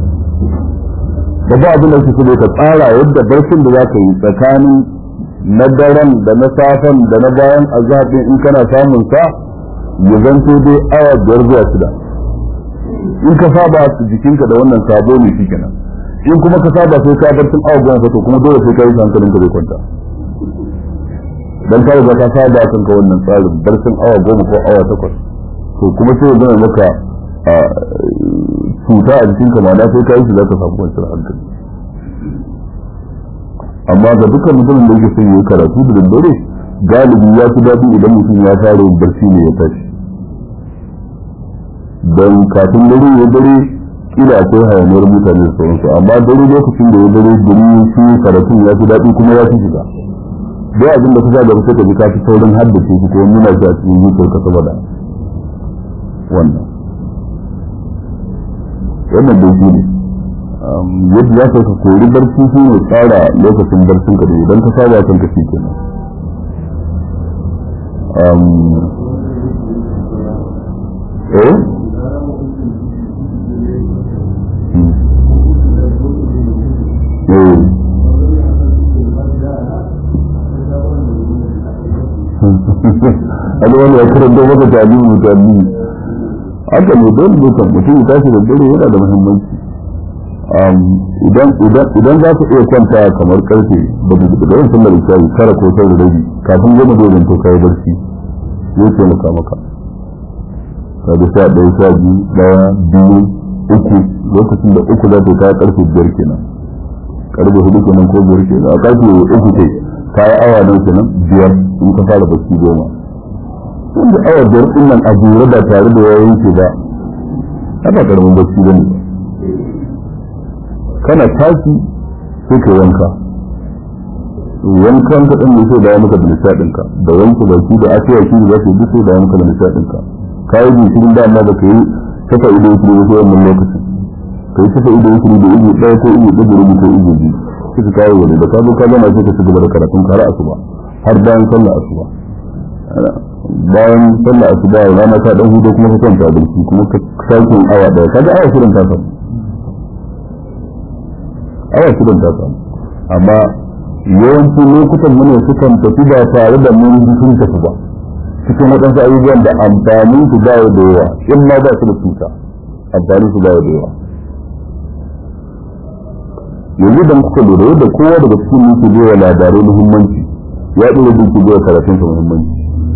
da ba abin da suke ka tsara yadda barcin da zaka yi tsakanin na daren da na safen da na bayan azhar din in kana samun sa ya zanto dai awa biyar zuwa shida in ka saba jikinka da wannan sabo ne shi kenan in kuma ka saba sai ka barcin awa goma to kuma dole sai ka yi hankalinka bai kwanta dan ka riga ka saba kan ka wannan tsarin barcin awa goma ko awa takwas to kuma sai zama maka cuta a jikin ka ma'ana sai ka yi shi za ka samu kwanciyar hankali amma ga dukkan mutumin da yake son yi karatu da daddare galibi ya fi daɗi idan mutum ya fara yin barci ne ya tashi don kafin dare ya dare kila akwai hayaniyar mutane da sauransu amma dare lokacin da ya dare gari shi karatun ya fi daɗi kuma ya fi shiga dai abin da kusa da kusa ka ji ka fi saurin haddace shi ko nuna shi a cikin zuciyar ka saboda wannan wannan dai shi ne yadda za ka kori barci shi ne tsara lokacin barcin ka dai idan ka saba kan ka shi kenan eh eh wani wani ya karanta maka talibi mutane haka ne don dukan mutum ya tashi da dare yana da muhimmanci idan za ka iya kwanta kamar karfe da yawan sallar isha'i tara ko tara da rabi kafin goma zai zanto kayi barci zai taimaka maka ka da sha ɗaya sha biyu ɗaya biyu uku lokacin da uku za ta kaya karfe biyar kenan karfe hudu kenan ko biyar kenan a karfe uku kai kayi awa nan kenan biyar in ka fara barci goma wanda awa biyar din nan a jere ba tare da yayin ke ba haka karamin barci bane kana tashi sai ka wanka wankan ka ɗin ne sai da maka da nishaɗin ka da wanke baki da afiya shi da zai duk sai da maka da nishaɗin ka ka yi jinkirin da amma baka yi saka ido shi da wannan lokacin ka yi saka ido shi da ido ɗaya ko ido ɗaya rubu ko ido biyu sai ka kawo wani da ka zo ka gama sai ka ci gaba da karatun kara asuba har bayan sallah asuba bayan sallah asuba rana ta dan hudu kuma ka kwanta barci kuma ka sake awa ɗaya kaga awa shirin ta samu awa shirin ta samu amma yawanci lokutan mu ne sukan tafi ba tare da mun ji sun tafi ba cikin waɗansu abubuwan da amfanin su ba da yawa in ma ba su da cuta amfanin su ba da yawa yanzu da kuka lura yadda kowa daga cikin muke bai wa labarai muhimmanci ya ɗora duki bai karatunsa muhimmanci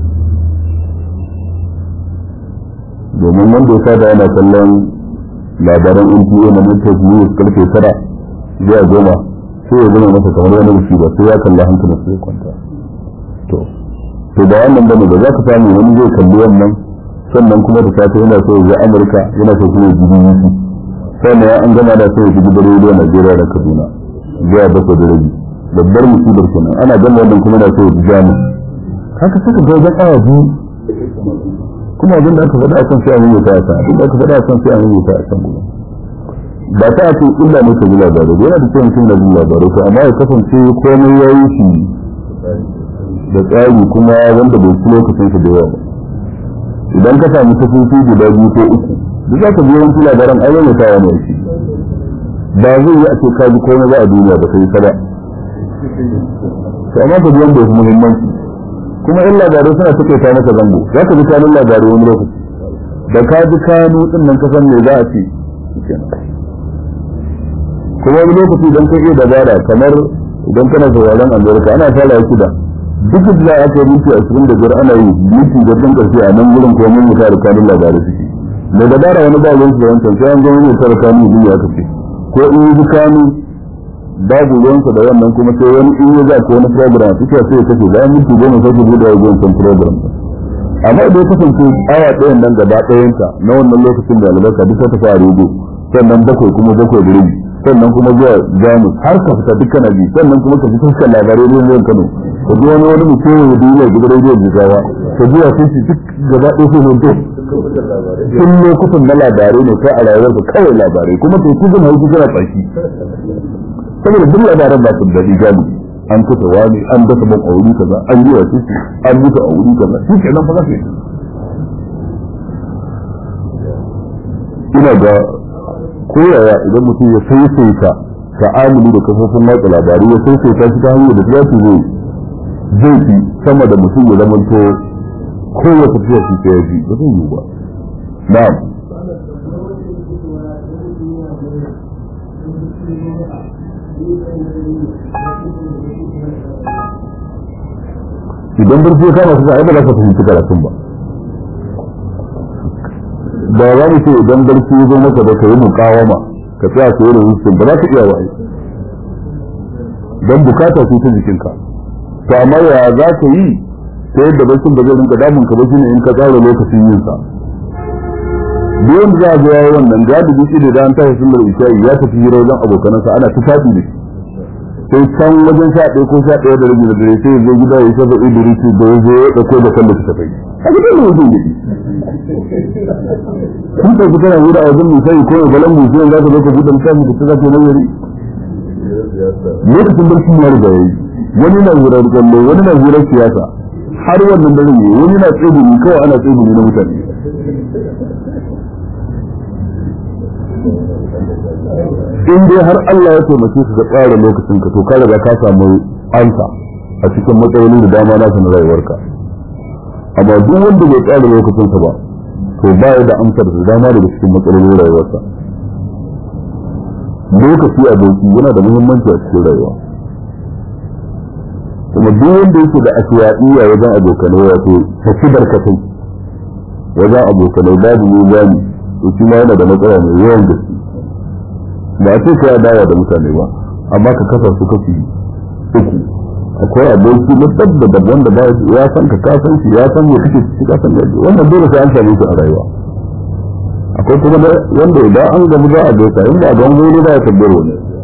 domin wanda ya sada yana kallon labaran NTA na Mintos News karfe tara zuwa goma sai ya zama masa kamar wani rufi ba sai ya kalla hankalin sai ya kwanta to to da wannan bane da za ka samu wani zai kalli wannan sannan kuma da safe yana so ya Amurka yana so kuma ya ji BBC sannan ya an gama da so ya ji gidan rediyo Najeriya da Kaduna zuwa bakwai da rabi babbar musibar kenan ana gama wannan kuma na so ya ji Jamus haka suka ga wajen awa biyu kuma abin da aka faɗa a kan sai an yi ta a abin da aka faɗa a kan sai an yi ta a can gudu ba ta ce illa ne ka ji labarai yana da cewa mutum na jin labarai to amma ya kasance komai ya yi shi da tsari kuma wanda bai ci lokacin shi da yawa ba idan ka samu tafiyoyi guda biyu ko uku duk za ka biyo wasu labaran an yi ta wani shi ba zai yi a ce ka ji komai ba a duniya ba sai kada to amma ka ji wanda ya fi muhimmanci kuma in labarai suna take ta maka zango za ka ji kanun labarai wani lokaci da ka ji kanu din nan ka san me za a ce kuma wani lokaci idan ka iya dabara kamar idan kana sauraron albarka ana fara ya da duk da aka yi minti ashirin da biyar ana yi minti da ɗan ƙarshe a nan wurin ko mun mutar kanun labarai suke da dabara wani ba ruwan su wancan sai an zo mun mutar kanun ne ya kace ko in yi kanu babu ruwansa da wannan kuma sai wani in ya za ko wani program suke sai ya kace bayan minti goma sai ku buɗe wajen kan program amma idan kasance awa ɗayan nan gaba ɗayanta na wannan lokacin da albarka duk ta fara rubu sannan bakwai kuma bakwai da rabi sannan kuma zuwa jamus har ka fita dukkan abi sannan kuma ka fita kan labarai ne zuwa kano ka ji wani wani mutum ya duniya gidan rediyo jigawa ka ji wasu shi duk gaba ɗaya sai hoto sun lokutan na labarai ne kai a rayuwarka kawai labarai kuma to ku zama hauki kana tsaki saboda duk labaran ba su daɗi gani an kusa wani an dasa ban a wuri kaza an yi wa shi an mutu a wuri kaza shi ke nan fa za ka yi ina ga koyaya idan mutum ya saisaita ta'amuli da kafofin watsa labarai ya saisaita shi ta hanyar da ya zai zai fi sama da mutum ya zamanto kowace tafiya shi ta yaji ba zai yi ba na'am idan barci ya kama su ai ba za ka fahimci karatun ba da za mu ce idan barci ya zo maka da ka yi mukawama ka tsaya ka yi rubutun ba za ka iya wa'ai don bukata ce ta jikinka to amma ya za ka yi ta yadda barcin ba zai rinka damun ka ba shine in ka tsara lokacin yin sa duk wanda za a ga yayi wannan galibi shi da an tashi sallar isha'i ya tafi hira wajen abokanansa ana tufafi da sai can wajen sha ɗaya ko sha ɗaya da rabi da dare sai ya gida ya shafa idrisi da ya zo ya ɗauko da kan da ta tafai a gidan da wajen gidi kun ɗauki kana wuri a wajen misali ko galan musayi za ka zo ka buɗe misali da ta za ka yi nazari lokacin barci ya riga yayi wani na wurar kallo wani na wurar siyasa har wannan dare ne wani na tsibiri kawai ana tsibiri na mutane in dai har Allah ya taimake su da tsara lokacin ka to ka riga ka samu ansa a cikin matsaloli da dama na na rayuwarka amma duk wanda bai tsara lokacin sa ba to ba ya da amsar da dama daga cikin matsalolin rayuwarsa lokaci a doki yana da muhimmanci a cikin rayuwa kuma duk wanda yake da asiyaiya wajen abokanai wato tafi barkatai wajen abokanai babu mizani to shi ma yana da matsala mai yawan gaske ba ce ka dawa da mutane ba amma ka kasa su kashi uku akwai aboki na dab da dab wanda ba ya san ka ka san shi ya san me kake ciki ka san gaji wannan dole sai an same shi a rayuwa akwai kuma wanda idan an gamu za a gaisa inda a don wani ba ya tabbar wani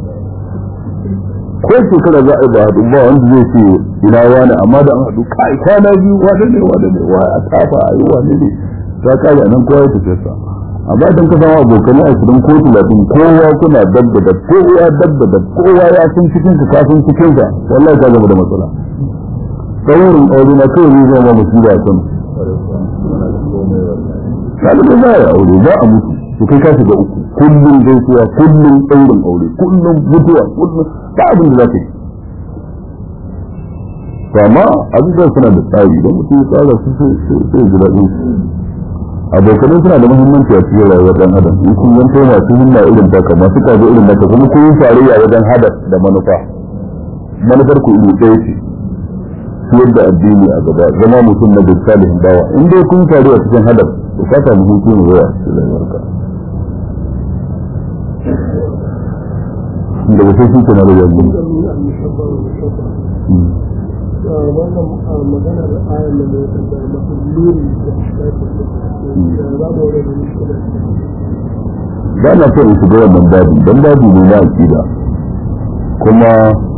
ko shekara za a yi ba haɗu ba wanda zai ce ina wani amma da an haɗu kai kwana biyu wane ne wane ne wa a tafa a yi wane ne ta kare a nan kowa ya tafi sa amma idan ka samu abokanai a cikin ko talatin kowa kuna dab da dab kowa dab da dab kowa ya san cikin ka ka san cikin ka wallahi ka gama da matsala saurin aure na kawai ne zama musiba a kan ɗalibin za a yi aure za a mutu to kai ka shiga uku kullum gaisuwa kullum ɗaurin aure kullum mutuwa kullum ba abin da za ka yi to amma abubuwan suna da tsari don mutum ya tsara su sai ji daɗin abokanai suna da muhimmanci a cikin rayuwar ɗan adam in kun yanto masu himma irin taka masu kazo irin naka kuma kun yi tarayya wajen hadar da manufa manufar ku iri ɗaya ce siyar da addini a gaba zama mutum na bin salihin bawa in dai kun taru a cikin hadar to ka samu hutu ne yawa cikin rayuwarka da ba sai kuka na da yanzu wannan magana da ayan da ya tambaya masu luri da ba na so in shiga wannan babu don babu ne na aƙida kuma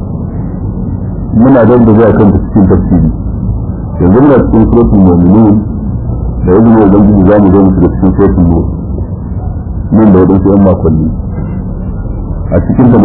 muna don da zuwa kan cikin tafsiri yanzu muna cikin suratul mu'minun da yanzu ne ubangiji za mu zo mu shiga cikin suratul nur nan da wadansu yan makonni a cikin ta